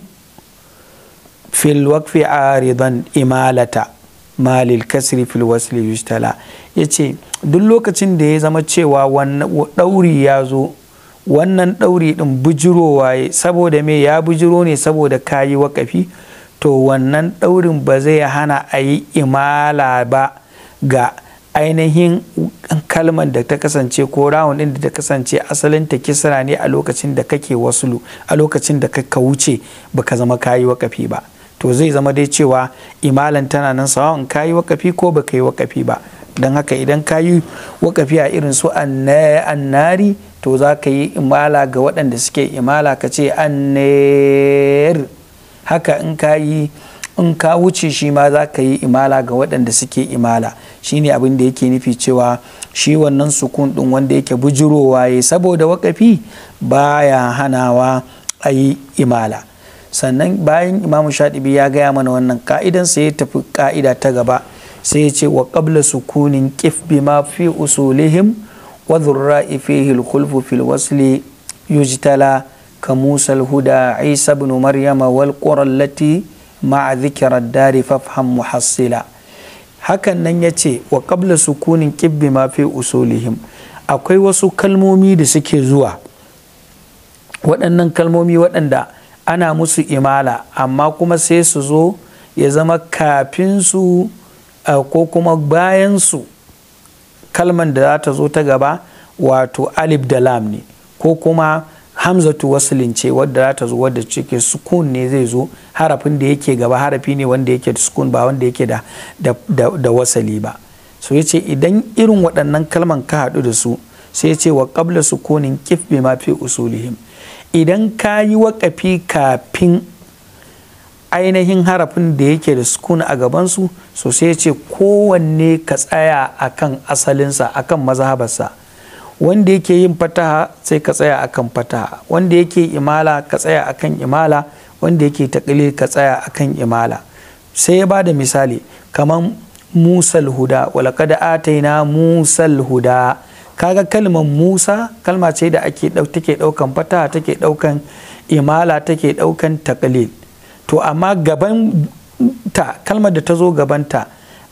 fil waqfi aridan imalata malil kasri fil wasli yustala yace duk lokacin da ya zama cewa ɗauri ya zo wannan ɗauri ɗin bujirowa saboda me ya bujiro ne saboda kayi wakafi to wannan ɗaurin ba zai hana a yi imala ba ga ainihin kalmar da ta kasance ko rawun ɗin da ta kasance asalin ta kisra ne a lokacin da kake wasulu a lokacin da ka wuce baka zama kayi wakafi ba to zai zama dai cewa imalan tana nan sawa kayi wakafi ko baka yi wakafi ba don haka idan kayi wakafi a irin su annari to za ka yi imala ga waɗanda suke imala ka ce anner haka in ka yi in ka wuce shi ma za ka yi imala ga waɗanda suke imala shine abin da yake nufi cewa shi wannan sukun ɗin wanda yake bujurowa ya saboda wakafi baya hanawa a yi imala sannan bayan imamu shaɗibi ya gaya mana wannan ka'idan sai ya tafi ka'ida ta gaba sai ya ce wa qabla sukunin qif bima fi usulihim wa dhurra'i fihi al-khulfu fil wasli yujtala كموسى الهدى عيسى بن مريم والقرى التي مع ذكر الدار فافهم محصلا hakan nan ya ce wa ƙabla sukunin ƙibbi ma fi usulihim akwai wasu kalmomi da suke zuwa waɗannan kalmomi waɗanda ana musu imala amma kuma sai su zo ya zama kafin su ko kuma bayan su kalman da za ta zo ta gaba wato alif da lam ne ko kuma hamzatu waslin ce wadda za ta zo wadda cike sukun ne zai zo harafin da yake gaba harafi ne wanda yake da sukun ba wanda yake da, da, wasali ba so ya ce idan irin waɗannan kalman ka haɗu da su sai ya ce wa ƙabla sukunin kif bi ma fi usulihim idan ka yi waƙafi kafin ainihin harafin da yake da sukun a gabansu so sai ya ce kowanne ka tsaya akan asalinsa akan mazhabarsa wanda yake yin fataha sai ka tsaya akan fataha wanda yake imala ka tsaya akan imala wanda yake taƙili ka tsaya akan imala sai ya bada misali kamar musal huda walaqad ataina musal huda kaga kalmar musa kalma ce da ake take daukan fataha take daukan imala take daukan taƙlil to amma gaban ta kalmar da ta zo gabanta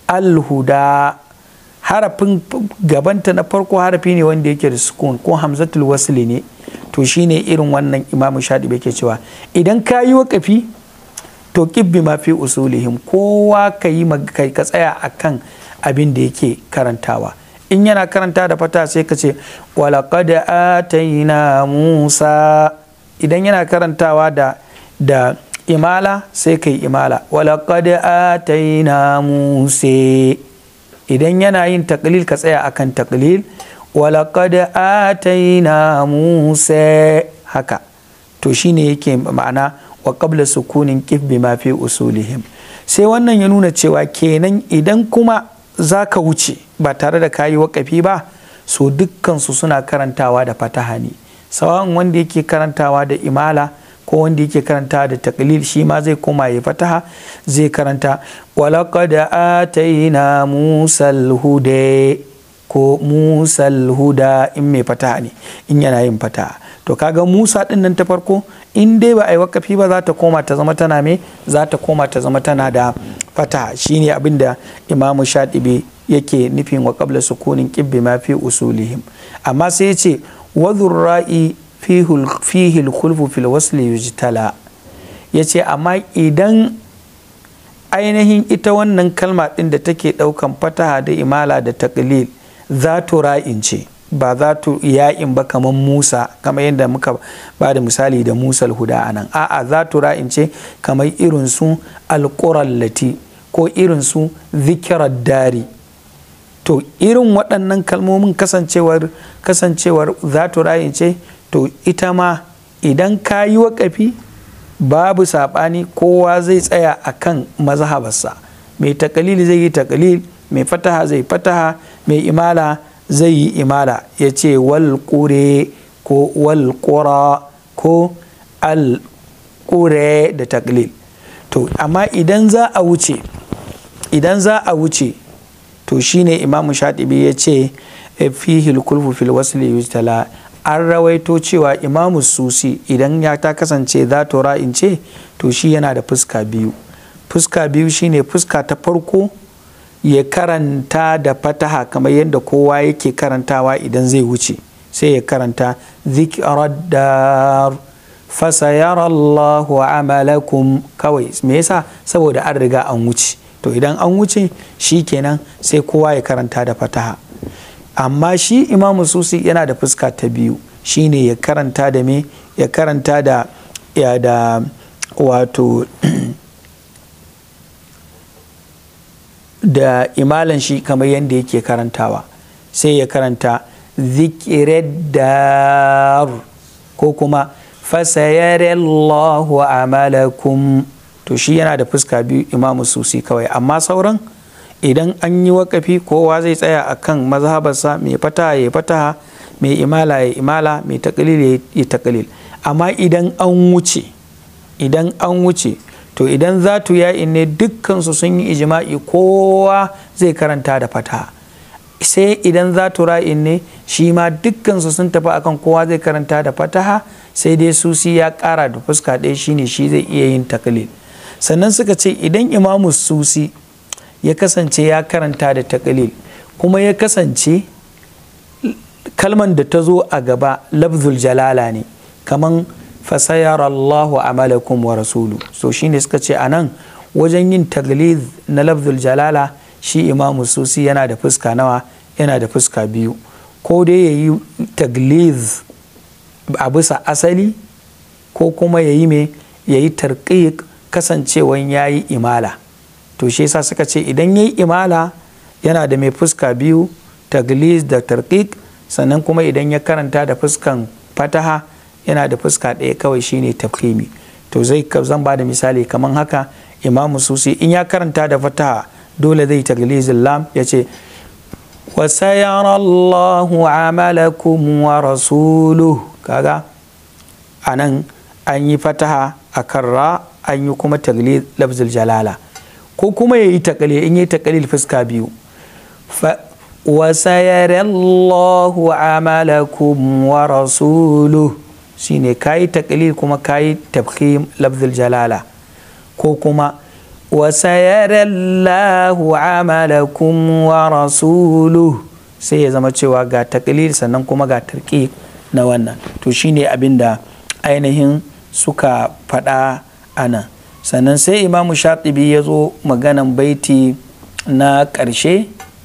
alhuda harafin gabanta na farko harafi ne wanda yake da sukun ko hamzatul wasli ne to shine irin wannan imamu shaɗi yake cewa idan ka yi waƙafi to kibbi ma fi usulihim kowa ka yi ka tsaya akan abin da yake karantawa in yana karanta da fata sai ka ce walaƙad ataina musa idan yana karantawa da da imala sai ka yi imala walaƙad ataina musa idan yana yin taklil ka tsaya akan taklil walaƙad ataina musa haka to shine yake ma'ana wa qabla sukunin kif bima fi usulihim sai wannan ya nuna cewa kenan idan kuma za ka wuce ba tare da kayi wakafi ba so dukkansu suna karantawa da fataha ne sawan wanda yake karantawa da imala ko wanda yake karantawa da taklil shi ma zai koma ya fataha zai karanta walaqad ataina musal huda ko musal huda in mai fataha ne in yana yin fataha to kaga musa din nan ta farko in dai ba a yi wakafi ba za ta koma ta zama tana me za ta koma ta zama tana da fataha shine abin da imamu shaɗibi yake nufin wa qabla sukunin qibbi ma fi usulihim amma sai ya ce wadhur ra'i fihi al-khulfu fil wasli yujtala yace amma idan ainihin ita wannan kalma din da take daukan fataha da imala da taqlil za ra'in ce ba za tu ya'in ba kamar Musa kamar yadda muka ba da misali da Musa huda a nan a'a za tu ra'in ce kamar irin su alƙurallati ko irin su zikirar dari to irin waɗannan kalmomin kasancewar kasancewar za tu ra'in ce to ita ma idan ka yi waƙafi babu saɓani kowa zai tsaya a kan mazhabarsa mai takalil zai yi takalil mai fataha zai fataha mai imala zai yi imala ya ce walƙure ko walƙura ko alƙure da taklil to amma idan za a wuce idan za a wuce to shine imamu shatibi ya ce fihil kulfu fil wasli yujtala an rawaito cewa imamu susi idan ya ta kasance za to ra'in ce to shi yana da fuska biyu fuska biyu shine fuska ta farko ya karanta da fataha kamar yadda kowa yake karantawa idan zai wuce sai ya karanta zikirar da fasayara Allahu amalakum kawai me yasa saboda an riga an wuce to idan an wuce shi kenan sai kowa ya karanta da fataha amma shi imamu susi yana da fuska ta biyu shine ya karanta da me ya karanta da ya da wato da imalan shi kamar yadda yake karantawa sai ya karanta zikirar ko kuma fasayarallahu amalakum to shi yana da fuska biyu imamu susi kawai amma sauran idan an yi wakafi kowa zai tsaya a kan mazhabarsa mai fataha ya fataha mai imala ya imala mai takalil ya takalil amma idan an wuce idan an wuce to idan za tu ya'in ne dukkansu sun yi ijima'i kowa zai karanta da fataha sai idan za tu ra'in ne shi ma dukkansu sun tafi akan kowa zai karanta da fataha sai dai susi ya kara da fuska ɗaya shine shi zai iya yin takalil sannan suka ce idan imamu susi ya kasance ya karanta da takalil kuma ya kasance kalman da ta zo a gaba lafzul jalala ne kaman fasayar Allahu amalakum wa rasulu so shine suka ce a nan wajen yin tagliz na lafzul jalala shi imamu susi yana da fuska nawa yana da fuska biyu ko dai ya yi tagliz a bisa asali ko kuma ya yi me ya yi tarqiq kasancewan ya yi imala to shi yasa suka ce idan ya yi imala yana da mai fuska biyu tagliz da tarqiq sannan kuma idan ya karanta da fuskan fataha yana da fuska ɗaya kawai shine tafhimi to zai zan ba da misali kamar haka imamu susi in ya karanta da fataha dole zai taglizin lam ya ce wasayara Allahu amalakum wa rasuluhu kaga a nan an yi fataha a kan ra an yi kuma tagliz lafzul jalala ko kuma ya yi takalil in yi takalil fuska biyu wasayara Allahu amalakum wa rasuluhu shine kayi taklil kuma kayi tafkhim lafzul jalala ko kuma wasayarallahu amalakum wa rasuluhu sai ya zama cewa ga taklid sannan kuma ga tarki na wannan to shine abin da ainihin suka faɗa ana sannan sai imamu shatibi ya zo maganan baiti na ƙarshe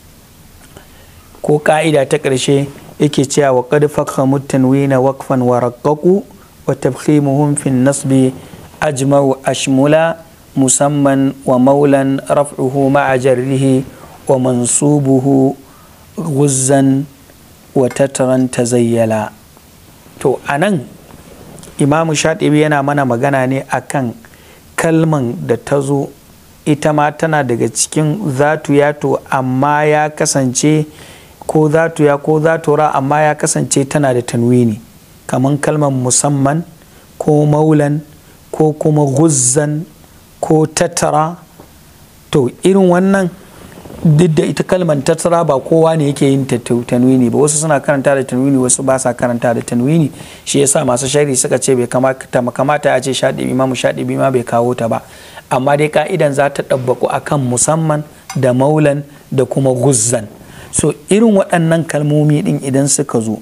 ko ƙa'ida ta ƙarshe yake cewa wa qad fakhamu tanwina waqfan wa raqqaqu wa tabkhimuhum fi nasbi ajma'u ashmula musamman wa maulan raf'uhu ma'a jarrihi wa mansubuhu guzzan wa tattaran tazayyala to anan imamu shatibi yana mana magana ne akan kalman da ta zo ita ma tana daga cikin zatu yato amma ya kasance ko zatu ya ko zatu ra amma ya kasance tana da tanwini kamar kalmar musamman ko maulan ko kuma guzzan ko tattara to irin wannan duk da ita kalmar tattara ba kowa ne yake yin tanwini ba wasu suna karanta da tanwini wasu ba sa karanta da tanwini shi yasa masu shari suka ce bai kamata a ce shaɗibi imamu shaɗibi ma bai kawo ta ba amma dai ka'idan za ta ɗabbaku akan musamman da maulan da kuma guzzan so irin waɗannan kalmomi ɗin idan suka zo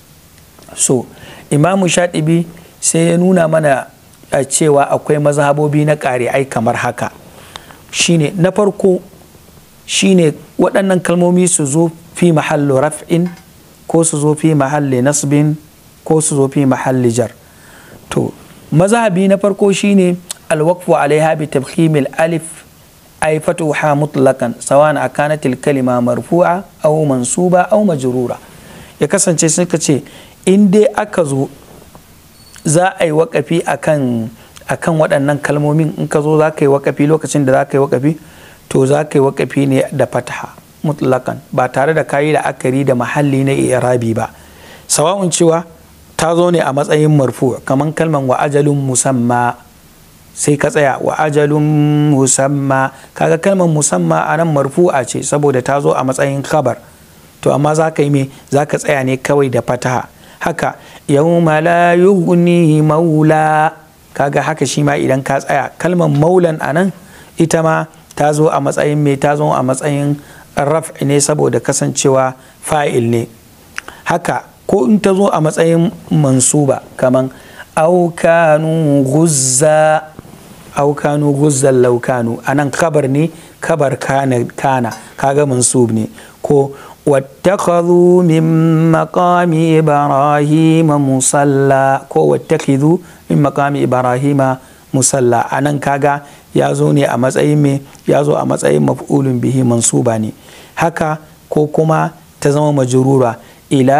so imamu shaɗibi sai ya nuna mana a cewa akwai mazhabobi na ƙari'ai kamar haka shine na farko shine waɗannan kalmomi su zo fi mahallu raf'in ko su zo fi mahalli nasbin ko su zo fi mahalli jar to mazhabi na farko shine alwaqfu alaiha bi tabkhimil alif ay fatuha mutlaqan sawan akanat kalima marfu'a aw mansuba aw majrura ya kasance suka ce in dai aka zo za a yi waƙafi akan akan waɗannan kalmomin in ka zo za ka yi waƙafi lokacin da za ka yi waƙafi to za ka yi waƙafi ne da fataha mutlakan ba tare da kayi da akari da mahalli na irabi ba sawa'un cewa ta zo ne a matsayin marfu kamar kalman wa ajalun musamma sai ka tsaya wa ajalun musamma kaga kalmar musamma a nan marfu'a ce saboda ta zo a matsayin khabar to amma za ka yi me za ka tsaya ne kawai da fataha haka yawma la yughni maula kaga haka shi ma idan ka tsaya kalmar maulan a nan ita ma ta zo a matsayin me ta zo a matsayin raf ne saboda kasancewa fa'il ne haka ko in ta zo a matsayin mansuba kaman aukanu guzza aukanu guzzan laukanu a nan kabar ne kabar kana, kana kaga mansub ne ko واتخذوا من مقام إبراهيم مصلى كو واتخذوا من مقام إبراهيم مصلى أنا كاغا يازو ني a matsayin me yazo a matsayin maf'ulun bihi mansuba ne haka ko kuma ta zama majrura ila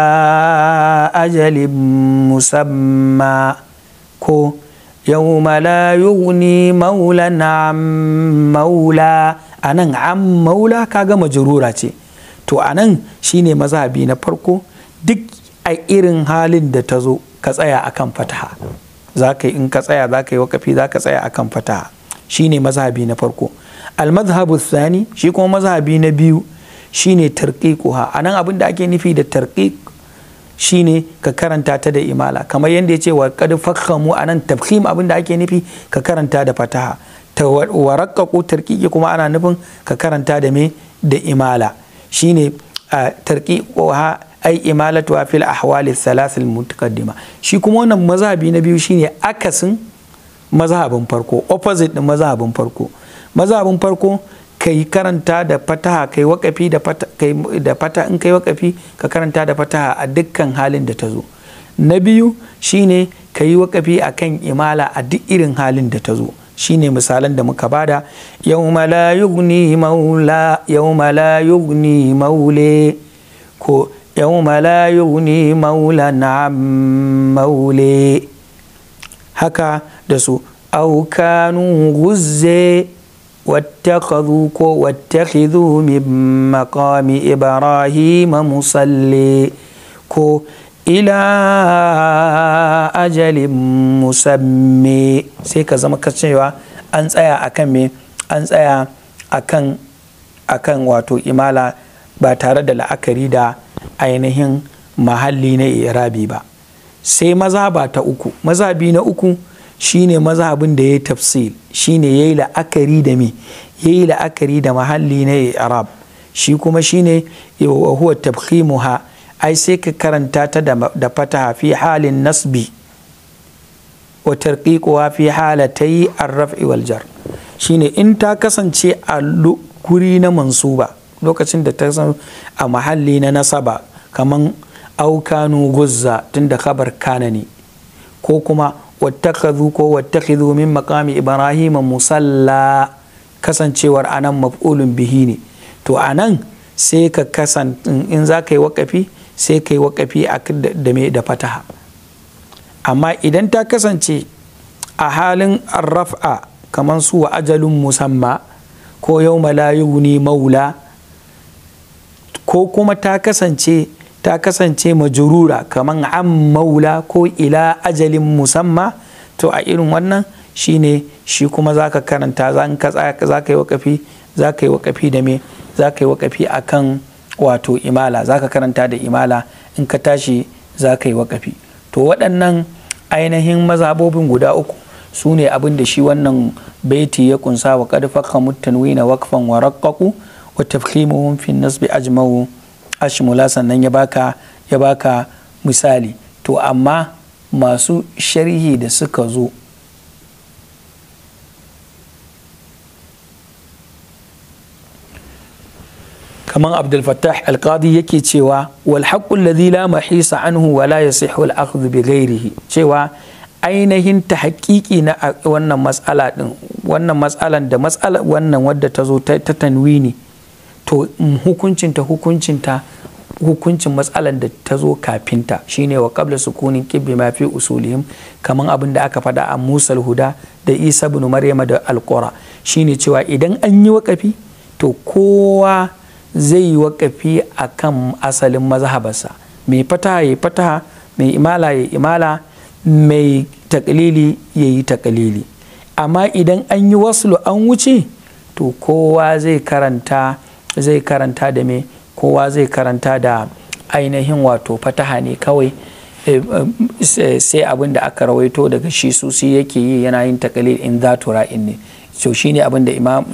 ajalin musamma ko yawma la yughni maulan an maula anan an maula kaga majrura ce to a nan shine mazhabi na farko duk a irin halin da ta zo ka tsaya akan fataha za ka in ka tsaya za ka yi wakafi za ka tsaya akan fataha shine mazhabi na farko almazhabu thani shi kuma mazhabi na biyu shine tarqiquha a nan abin da ake nufi da tarqiq shine ka karanta ta da imala kamar yadda ya ce wa qad fakhamu anan tafkhim abin da ake nufi ka karanta da fataha ta waraqqaqu tarqiqi kuma ana nufin ka karanta da me da imala shine a tarqiquha ai imalatu fil ahwali thalath al mutaqaddima shi kuma wannan mazhabi na biyu shine akasin mazhabin farko opposite din mazhabin farko mazhabin farko kai karanta da fataha kai wakafi da fata kai da fata in kai wakafi ka karanta da fataha a dukkan halin da ta zo na biyu shine ka yi wakafi akan imala a duk irin halin da ta zo shine misalan da muka bada yawma la yughni maula yawma la yughni maule ko yawma la yughni maula na'am maule haka da su au kanu guzze واتخذوا واتخذوا من مقام إبراهيم مصلي كو إلى أجل مسمى سيكا زما كتشيوا an tsaya akan me an tsaya akan akan wato imala ba tare da la'akari da ainihin mahalli na irabi ba sai mazhaba ta uku mazhabi na uku shine mazhabin da ya tafsil shine yayi la'akari da me yayi la'akari da mahalli na arab shi kuma shine huwa tabkhimuha ai sai ka karanta ta da fataha fi halin nasbi wa tarqiquha fi halatai ar-raf'i wal jar shine in ta kasance a guri na mansuba lokacin da ta san a mahalli na nasaba kaman aukanu guzza tunda khabar kana ne ko kuma wattakhadhu ko wattakhidhu min maqami ibrahim musalla kasancewar anan maf'ulun bihi ne to anan sai ka kasan in za ka yi wakafi sai ka yi wakafi da me da fataha amma idan ta kasance a halin arraf'a kamar su wa ajalun musamma ko yau ne maula ko kuma ta kasance ta kasance majurura kamar an maula ko ila ajalin musamma to a irin wannan shine shi kuma za ka karanta za ka yi wakafi za ka yi wakafi da me za ka yi wakafi a kan wato imala za ka karanta da imala in ka tashi za ka yi wakafi to waɗannan ainihin mazhabobin guda uku su ne abin da shi wannan baiti ya kunsa wa qad fakhamu tanwina waqfan wa raqqaqu wa tafkhimuhum fi nasbi ajma'u ashmula sannan ya baka ya baka misali to amma masu sharhi da suka zo kamar abdul fattah alqadi yake cewa wal haqqu alladhi la mahisa anhu wa la yasihu al akhdhu bi ghairihi cewa ainihin ta haƙiƙi na wannan matsala din wannan matsalan da matsala wannan wadda ta zo ta tanwini to hukuncinta hukuncinta hukuncin matsalan da ta zo kafinta shine wa qabla sukunin qibbi ma fi usulihim kaman abin da aka faɗa a musal huda da isa ibn maryama da alqura shine cewa idan an yi waƙafi to kowa zai yi waƙafi a kan asalin mazhabarsa mai fataha ya fataha mai imala ya imala mai takalili ya yi takalili amma idan an yi waslu an wuce to kowa zai karanta zai karanta da me kowa zai karanta da ainihin wato fataha ne kawai sai abin da aka rawaito daga shi susi yake yi yana yin takalil in za ra'in ne so shine abin da imam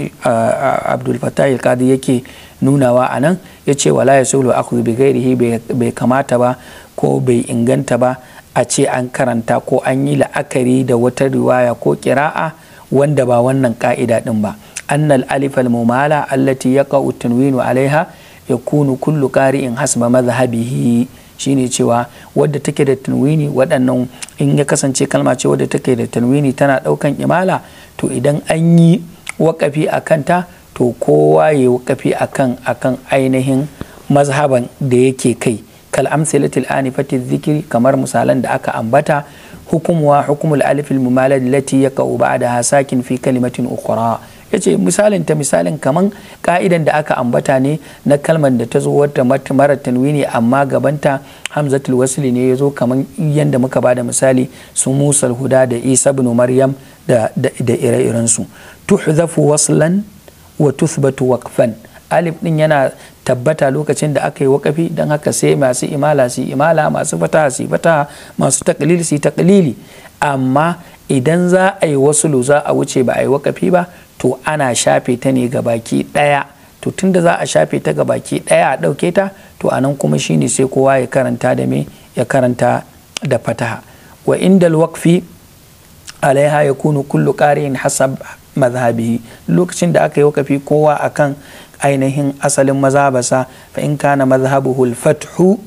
abdul fatah al yake nunawa a nan ya ce wala ya sulu aku bi gairihi bai kamata ba ko bai inganta ba a ce an karanta ko an yi la'akari da wata riwaya ko kira'a wanda ba wannan ka'ida din ba annal alif al mumala allati yaqa'u tanwinu alaiha yakunu kullu qari'in hasba madhhabihi shine cewa wadda take da tanwini waɗannan in ya kasance kalma ce wadda take da tanwini tana ɗaukan imala to idan an yi waƙafi a kanta to kowa ya wakafi akan akan ainihin mazhaban da yake kai kal amsalatil anifati zikiri kamar misalan da aka ambata hukumuwa hukumul alif al mumalad lati yaqau ba'daha sakin fi kalimatin ukhra yace misalin ta misalin kaman ka'idan da aka ambata ne na kalmar da ta zo wata mara tanwini amma gabanta hamzatul wasli ne ya zo kaman yanda muka bada misali su musal huda da isa ibn maryam da da ire-irensu tuhzafu waslan wa tuthbatu waqfan alif din yana tabbata lokacin da aka yi wakafi don haka sai masu imala su imala masu fataha su fataha masu taklili su taklili amma idan za a yi wasu za a wuce ba a yi wakafi ba to ana shafe ta ne ga baki daya to tunda za a shafe ta ga baki daya a dauke ta to anan kuma shine sai kowa ya karanta da me ya karanta da fataha wa indal waqfi alaiha yakunu kullu qari'in hasab mazhabihi lokacin da aka yi wakafi kowa akan ainihin asalin mazhabasa fa in kana mazhabuhu al-fathu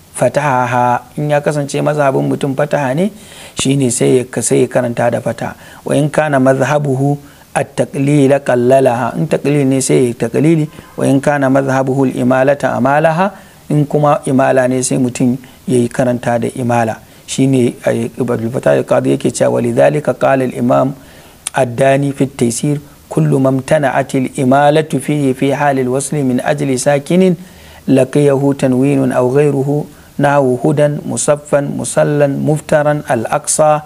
fataha in ya kasance mazhabin mutum fataha ne shine sai ya sai ya karanta da fata wa in kana mazhabuhu at-taqlil qallalaha in taqlil ne sai ya taqlili wa in kana mazhabuhu al-imalata amalaha in kuma imala ne sai mutum yayi karanta da imala shine ibn fatah al-qadi yake cewa walidhalika qala al-imam الداني في التيسير كل ما امتنعت الإمالة فيه في حال الوصل من أجل ساكن لقيه تنوين أو غيره نحو هدى مصفا مسلا مفترا الأقصى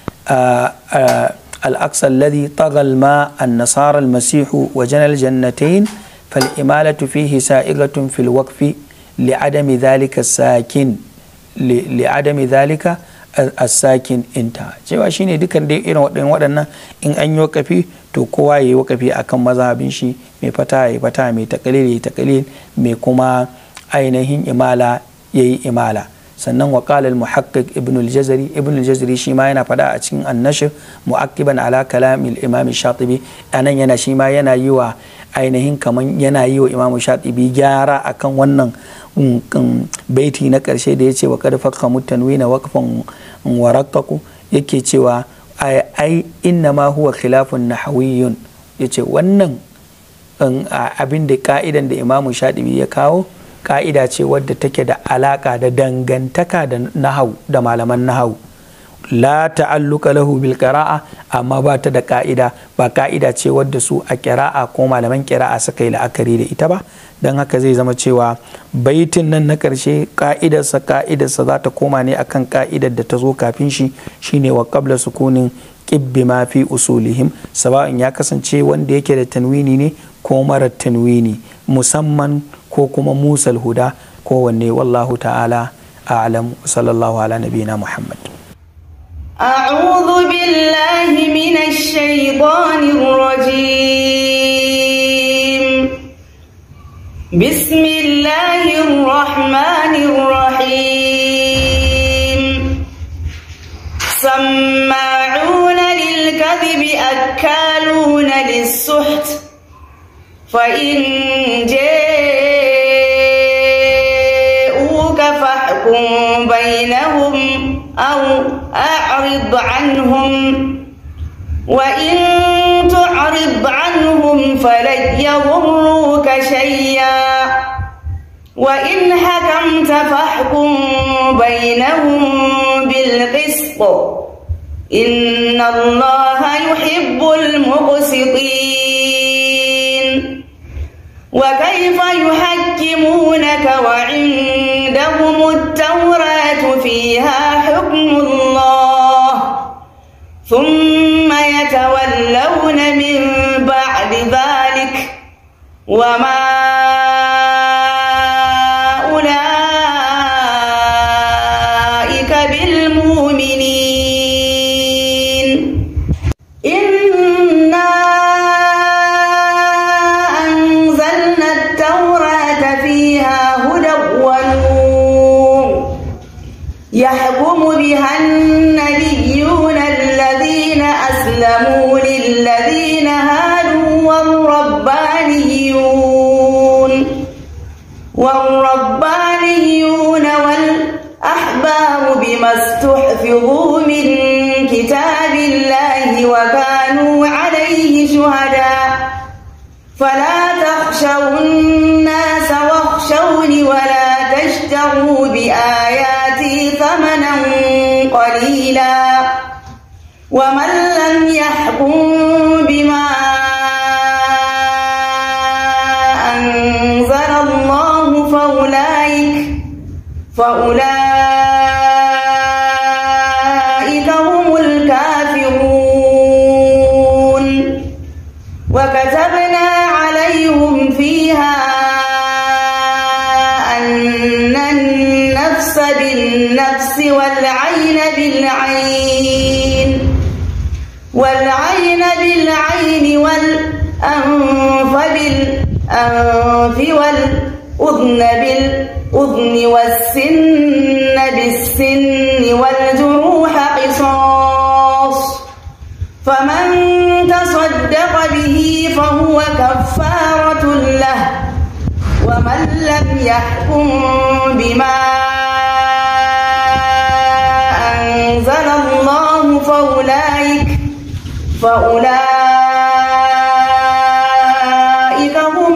آآ آآ الأقصى الذي طغى الماء النصارى المسيح وجنى الجنتين فالإمالة فيه سائغة في الوقف لعدم ذلك الساكن لعدم ذلك as-sakin inta cewa shine dukan dai irin waɗannan in an yi wakafi to kowa ya yi wakafi akan mazhabin shi mai fata ya yi fata mai takalil ya yi takalil mai kuma ainihin imala ya yi imala sannan wa qala al-muhaqqiq ibn al-jazari ibn al-jazari shi ma yana fada a cikin an-nashr mu'aqqiban ala kalam al-imam shatibi anan yana shi ma yana yi wa ainihin kaman yana yi wa imam shatibi gyara akan wannan baiti na karshe da yace wa qad fakka mutanwina waqfan waraqqaku yake cewa ai inna ma huwa khilafun nahawiyyun yace wannan abin da ka'idan da imam shatibi ya kawo ka'ida ce wadda take da alaka da dangantaka da nahau da malaman nahau la ta'alluka lahu bil qira'a amma ba ta da ka'ida ba ka'ida ce wadda su a qira'a ko malaman qira'a suka yi la'akari da ita ba don haka zai zama cewa baitin nan na karshe ka'idarsa ka'idarsa za ta koma ne akan ka'idar da ta zo kafin shi shine wa qabla sukunin qibbi ma fi usulihim sawa'in ya kasance wanda yake da tanwini ne ko marar tanwini musamman ko kuma musal huda kowanne wallahu ta'ala a'lam sallallahu ala nabiyina muhammad أعوذ بالله من الشيطان الرجيم بسم الله الرحمن الرحيم سماعون للكذب أكالون للسحت فإن جاءوك فاحكم بينهم أو أعرض عنهم وإن تعرض عنهم فلن يضروك شيئا وإن حكمت فاحكم بينهم بالقسط إن الله يحب المقسطين وكيف يحكمونك وعندهم التوراة فيها حكم الله ثم يتولون من بعد ذلك وما أولئك بالمؤمنين إنا أنزلنا التوراة فيها هدى ونور يحكم بها النبيون الذين أسلموا للذين هادوا والربانيون والربانيون والأحبار بما استحفظوا من كتاب الله وكانوا عليه شهداء فلا تخشوا الناس واخشوني ولا تشتروا بآياتي ثمنا قليلا ومن لم يحكم بما أنزل الله فأولئك فأولئك هم الكافرون وكتبنا عليهم فيها أن النفس بالنفس والعين بالعين والعين بالعين والأنف بالأنف والأذن بالأذن والسن بالسن والجروح قصاص فمن تصدق به فهو كفارة له ومن لم يحكم بما أنزل الله فأولئك فأولئك هم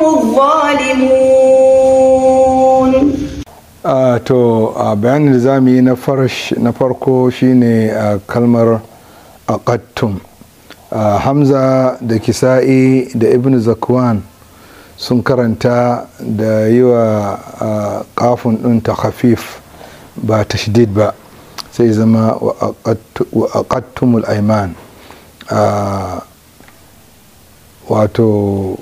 الظالمون Uh, to uh, bayanin da za mu yi na farko shine uh, kalmar aqattum uh, hamza da kisa'i da ibn zakwan sun karanta da yi wa uh, kafin ɗin ta khafif ba ta shidid ba sai zama wa aqattumul aiman uh, wato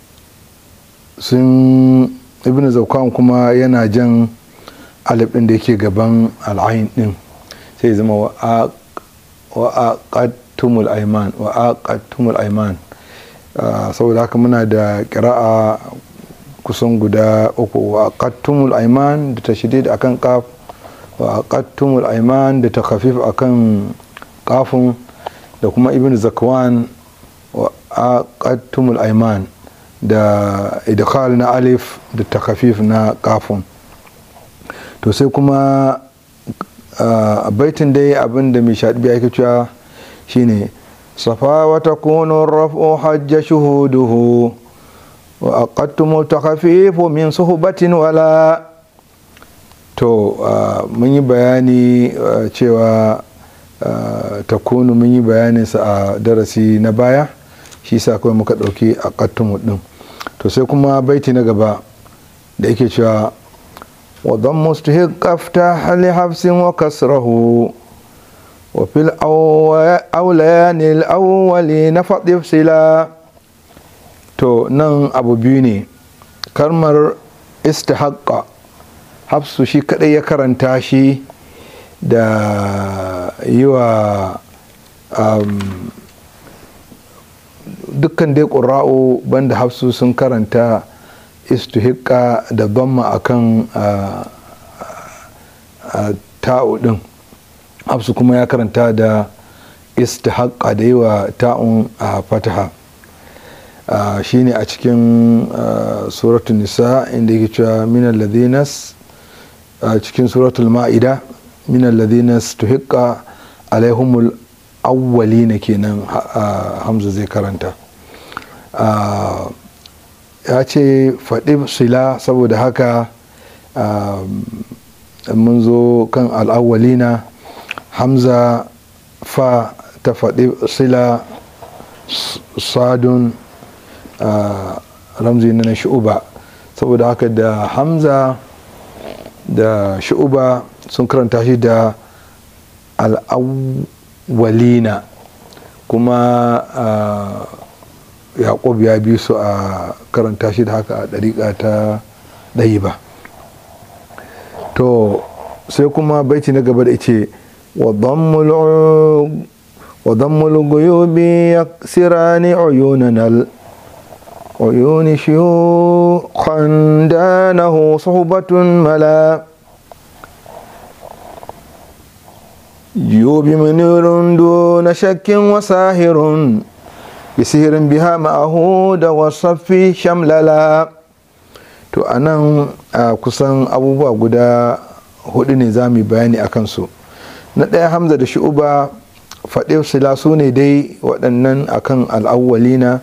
sun ibn zakwan kuma yana jan alif ɗin da yake gaban al'ain ɗin sai zama wa aqattumul aiman wa aqattumul aiman saboda haka muna da kira'a kusan guda uku wa aqattumul aiman da tashdid akan qaf wa aqattumul aiman da takhafif akan qafun da kuma ibn zakwan wa aqattumul aiman da idkhal na alif da takhafif na qafun to sai kuma a baitin dai abin da mai shaɗi ake cewa shine safa wa takunu raf'u hajja shuhuduhu wa aqattumu takhafifu min suhbatin wala to mun yi bayani cewa takunu mun yi bayanin sa a darasi na baya shi sa kawai muka ɗauki aqattumu din to sai kuma baiti na gaba da yake cewa وضم استهق افتح لحفص وكسره وفي الأوليان الأولين فضف سلا to nan abu biyu ne kalmar istihaqqa hafsu shi kadai ya karanta shi da yi wa dukkan dai ƙura'u banda hafsu sun karanta istuhika da bamma akan ta'u din hafsu kuma ya karanta da istihaqqa da yi wa ta'un a fataha shine a cikin suratul nisa inda yake cewa minal ladhinas a cikin suratul ma'ida minal ladhinas tuhiqqa alaihumul awwalina kenan hamza zai karanta ya ce faɗi sila saboda haka mun zo kan al'awwalina hamza fa ta faɗi sila sadun ramzi na shu'uba saboda haka da hamza da shu'uba sun karanta shi da al'awwalina kuma yaƙub ya bi su a karanta shi da haka a ɗariƙa ta ɗayi ba to sai kuma baiti na gaba da ce وضم الغيوب يكسران عيوننا العيون شيوخا دانه صحبة ملا جيوب منير دون شك وساهر بسهر بها معه والصف شمللا to a nan kusan abubuwa guda hudu ne za mu bayani a kansu na ɗaya hamza da shu'uba faɗe sila su ne dai waɗannan akan al'awwalina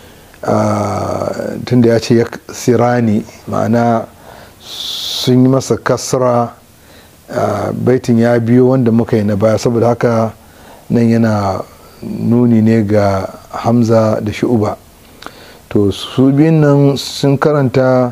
tunda ya ce ya sirani ma'ana sun yi masa kasra baitin ya biyo wanda muka yi na baya saboda haka nan yana nuni ne ga hamza da shu'uba to su biyun nan sun karanta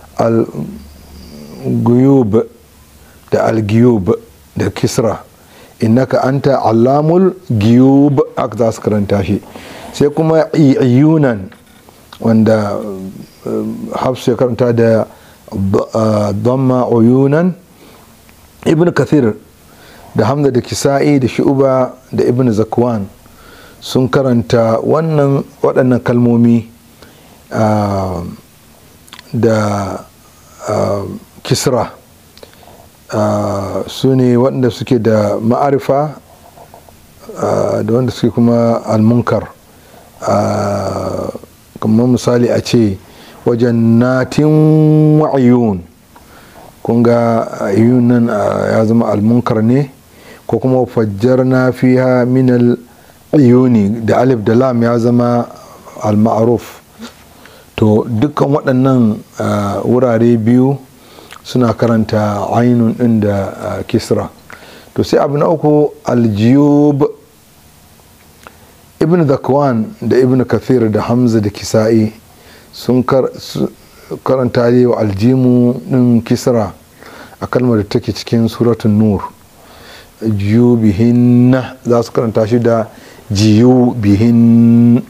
al-guyub da al-giyub da kisra innaka anta allamul giyub aka za su karanta shi sai kuma iyunan wanda hafsu ya karanta da dhamma uyunan ibn kathir da hamza da kisa'i da shu'uba da ibn zakwan sun karanta wannan waɗannan kalmomi da kisra su ne waɗanda suke da ma'arifa da wanda suke kuma almunkar kamar misali a ce wajen natin wa'ayun kun ga ayyun nan ya zama almunkar ne ko kuma fajjar na fiha minal ayyuni da alif da lam ya zama al-ma'ruf to dukkan waɗannan wurare biyu suna karanta ainun ɗin da kisra to sai abu na uku aljiyub ibn zakwan da ibn kathir da hamza da kisa'i sun karanta yi wa aljimu ɗin kisra a kalmar da take cikin suratun nur jiyubihin za su karanta shi da jiyubihin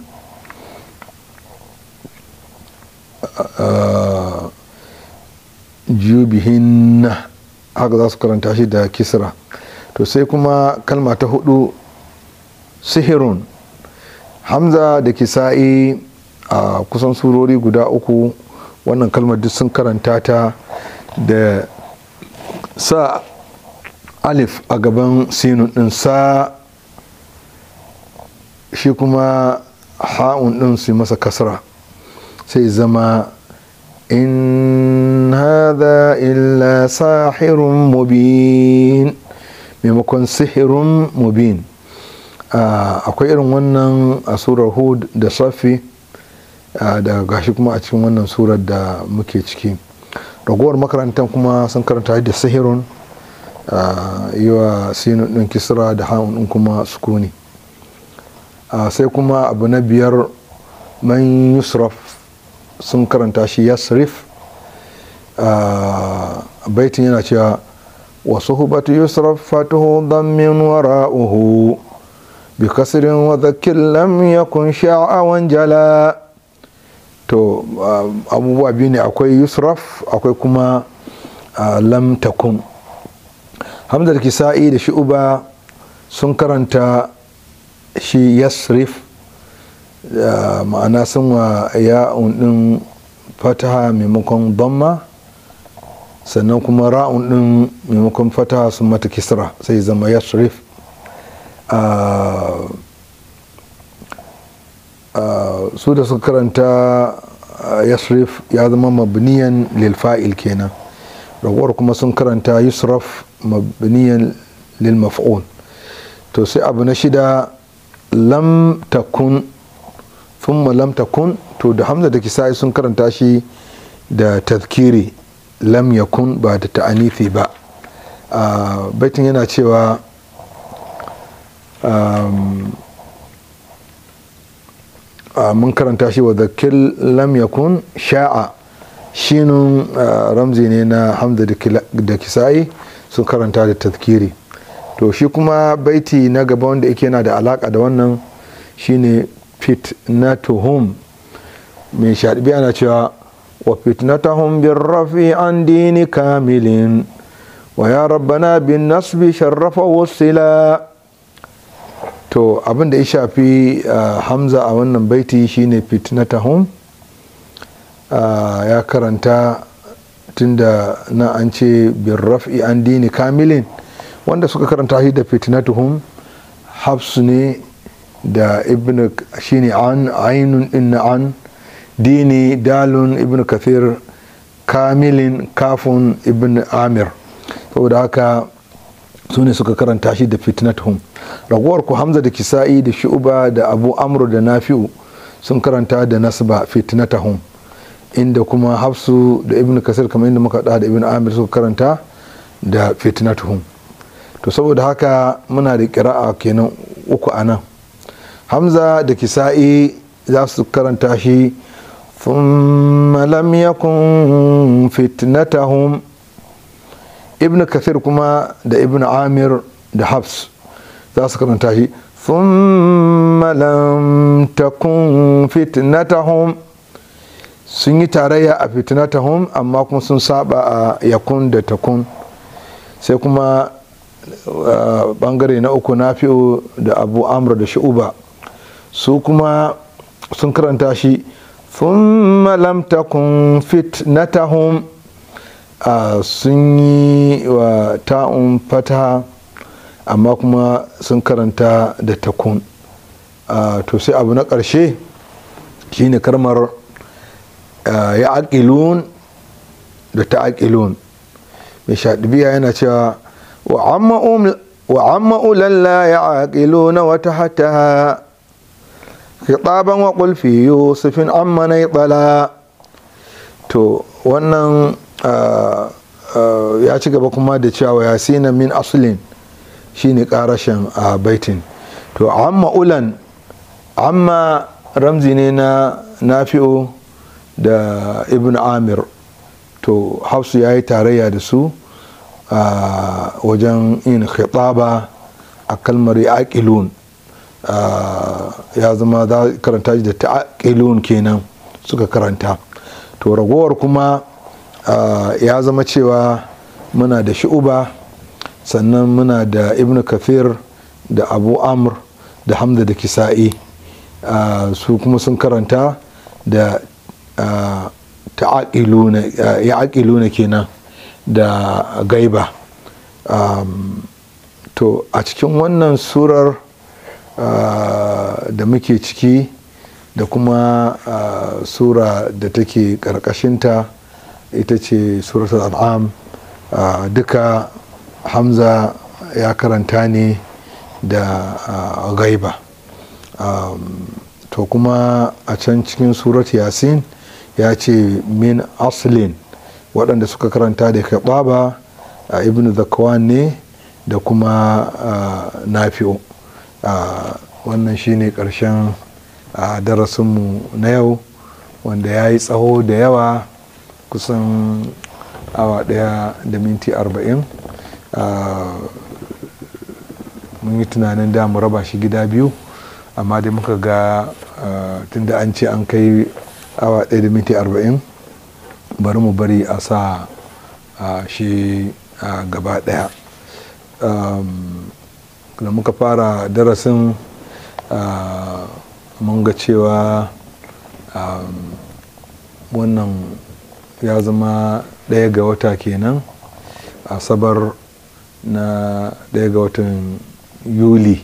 jubihin haka za su karanta shi da kisra to sai kuma kalma ta hudu sihirun hamza da kisa'i a kusan surori guda uku wannan kalmar duk sun karanta ta da sa alif a gaban sinun din sa shi kuma ha'un din su masa kasra sai zama in hadha illa sahirun mubin maimakon sihirun mubin akwai irin wannan a surar hud da safi da gashi kuma a cikin wannan surar da muke ciki ragowar makarantar kuma sun karanta da sihirun yi wa sinun ɗin kisra da ha'un ɗin kuma sukuni sai kuma abu na biyar man yusraf sun karanta shi yasrif baitin yana cewa wasu hubatu yusraf fatuhu dammin wara'uhu bi kasirin wa zakir lam yakun sha'awan jala to abubuwa biyu ne akwai yusraf akwai kuma lam takun hamdar kisa'i da shi'uba sun karanta shi yasrif ma'ana sun wa ya'un din fataha maimakon damma sannan kuma ra'un din maimakon fataha sun mata kisra sai zama yasrif su da suka karanta yasrif ya zama mabniyan lilfa'il kenan ragowar kuma sun karanta yusraf mabniyan lil maf'ul to sai abu na shida lam takun thumma lam takun to da hamza da kisa'i sun karanta shi da tazkiri lam yakun ba da ta'anifi ba baitin yana cewa mun karanta shi wa zakir lam yakun sha'a shinun ramzi ne na hamza da kisa'i sun karanta da tazkiri to shi kuma baiti na gaba wanda yake yana da alaka da wannan shine fitnatuhum mai shaɗibi ana cewa wa fitnatahum bin rafi an dini kamilin wa ya rabbana bin nasbi sharrafa wasila to abin da ya shafi hamza a wannan baiti shine fitnatahum ya karanta tunda na an ce bin rafi an dini kamilin wanda suka karanta shi da fitnatuhum hafsu ne da ibn shine an ainun inna an dini dalun ibn kathir kamilin kafun ibn amir saboda haka su ne suka karanta shi da fitnatuhum ragowar ku hamza da kisa'i da shu'uba da abu amru da nafi'u sun karanta da nasba fitnatahum inda kuma hafsu da ibn kasir kamar inda muka da ibn amir suka karanta da fitnatuhum to saboda haka muna da kira'a kenan uku a nan hamza da kisa'i za su karanta shi thumma lam yakun fitnatahum ibn kathir kuma da ibn amir da hafs za su karanta shi thumma lam takun fitnatahum sun yi tarayya a fitnatahum amma kuma sun saba a yakun da takun sai kuma bangare na uku na fi'o da abu amur da shu'uba su kuma sun karanta shi thumma lam takun fitnatahum sun yi wa ta'un fata amma kuma sun karanta da takun to sai abu na ƙarshe shine karmar ya aƙilun da ta aƙilun mai shaɗibiya yana cewa وعم أولى لا يعقلون وتحتها خطابا وقل في يوسف عم نيطلا to wannan ya ci gaba kuma da cewa yasina min asulin shine karashin a baitin to amma ulan amma ramzi ne na nafi'u da ibn amir to hafsu ya yi tarayya da su a wajen yin khitaba a kalmar yaqilun ya zama za karanta da ta'aqilun kenan suka karanta to ragowar kuma ya zama cewa muna da shu'uba sannan muna da ibn kathir da abu amr da hamza da kisa'i su kuma sun karanta da ya'aqiluna kenan da gaiba to a cikin wannan surar da muke ciki da kuma sura da take karkashinta ita ce suratul al'am duka hamza ya karanta ne da gaiba to kuma a can cikin surat yasin ya ce min aslin waɗanda suka karanta da kaɓaba a ibn zakwan ne da kuma nafi'u wannan shine ƙarshen darasinmu na yau wanda ya yi tsawo da yawa kusan awa ɗaya da minti arba'in mun yi tunanin da mu raba shi gida biyu amma dai muka ga tunda an ce an kai awa ɗaya da minti arba'in bari mu bari a sa shi gaba ɗaya da muka fara darasin mun ga cewa wannan ya zama ɗaya ga wata kenan asabar na ɗaya ga watan yuli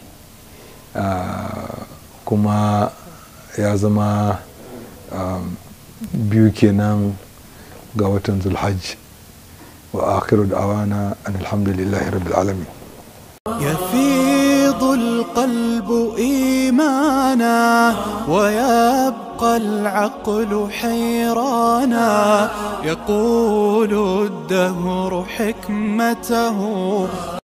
kuma ya zama biyu kenan ga watan zulhajj wa akhiru da'awana an alhamdulillahi rabbil alamin يفيض القلب إيمانا ويبقى العقل حيرانا يقول الدهر حكمته